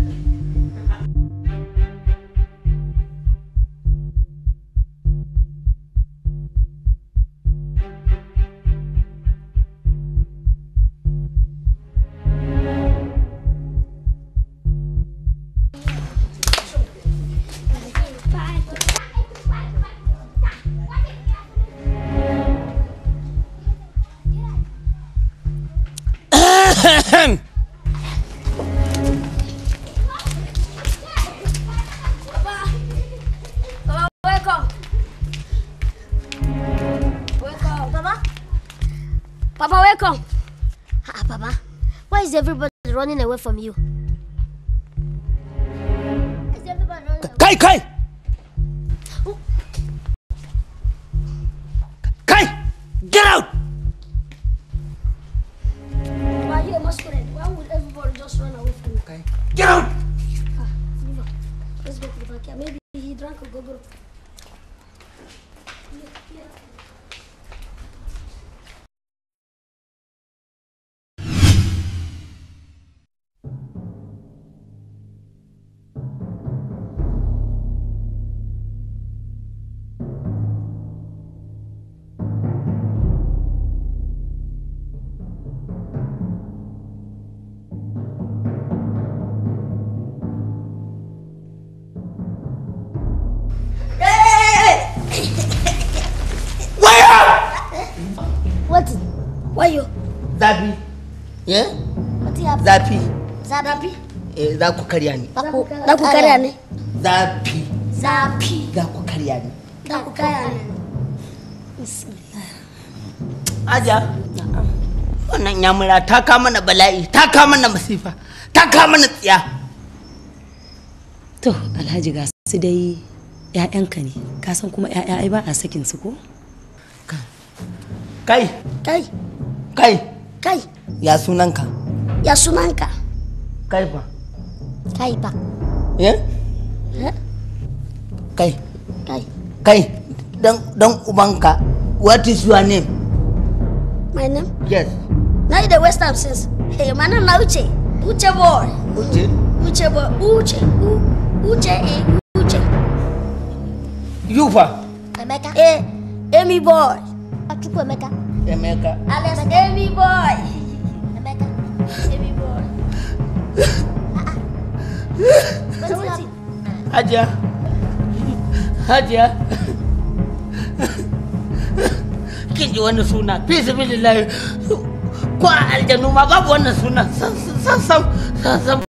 Papa, wake up. Wake up. Papa? Papa, wake up. Ah, Papa, why is everybody running away from you? Is everybody running Kai kai! Kai! Get out! Why you a masquerade? Why would everybody just run away from you? Okay. Get out! Ah, Viva, let's go to the backyard. Maybe he drank a gobble. What? Why you? Zafi. Yeah? What happened? Zafi. Zapi? Eh, za ku karya ni. Daku, daku karya ne? Zafi. Zapi. Za ku karya ni. Daku karya ne? Aja. Wannan yamura ta kama mana bala'i, ta kama mana masifa, ta kama mana tsiya. To, Alhaji ga su dai ‘ya'yanka ne, ka san kuma ‘ya'ya ai ba a sakin su ko? Kai. Kai. Kai. Kai. Ya sunanka. Ya sunanka? Kai fa. Kai ba. Eh? Eh? Kai. Kai. Kai. Dan dan ubanka. What is your name? My name? Yes. Now you the West Ham since. Hey, my name na Uche. Uche boy. Uche. Uche boy. Uche. U Uche eh. Uche. You fa. Emeka. Eh. Amy boy. Achukwu Emeka. Emeka. Alias Amy boy. Emeka. Amy boy. Wetin happen? Hajiya. Hajiya. Kin ji wani suna, fi sabilillahi. Ko a aljanu ma babu wannan suna. Sam sam sam sam.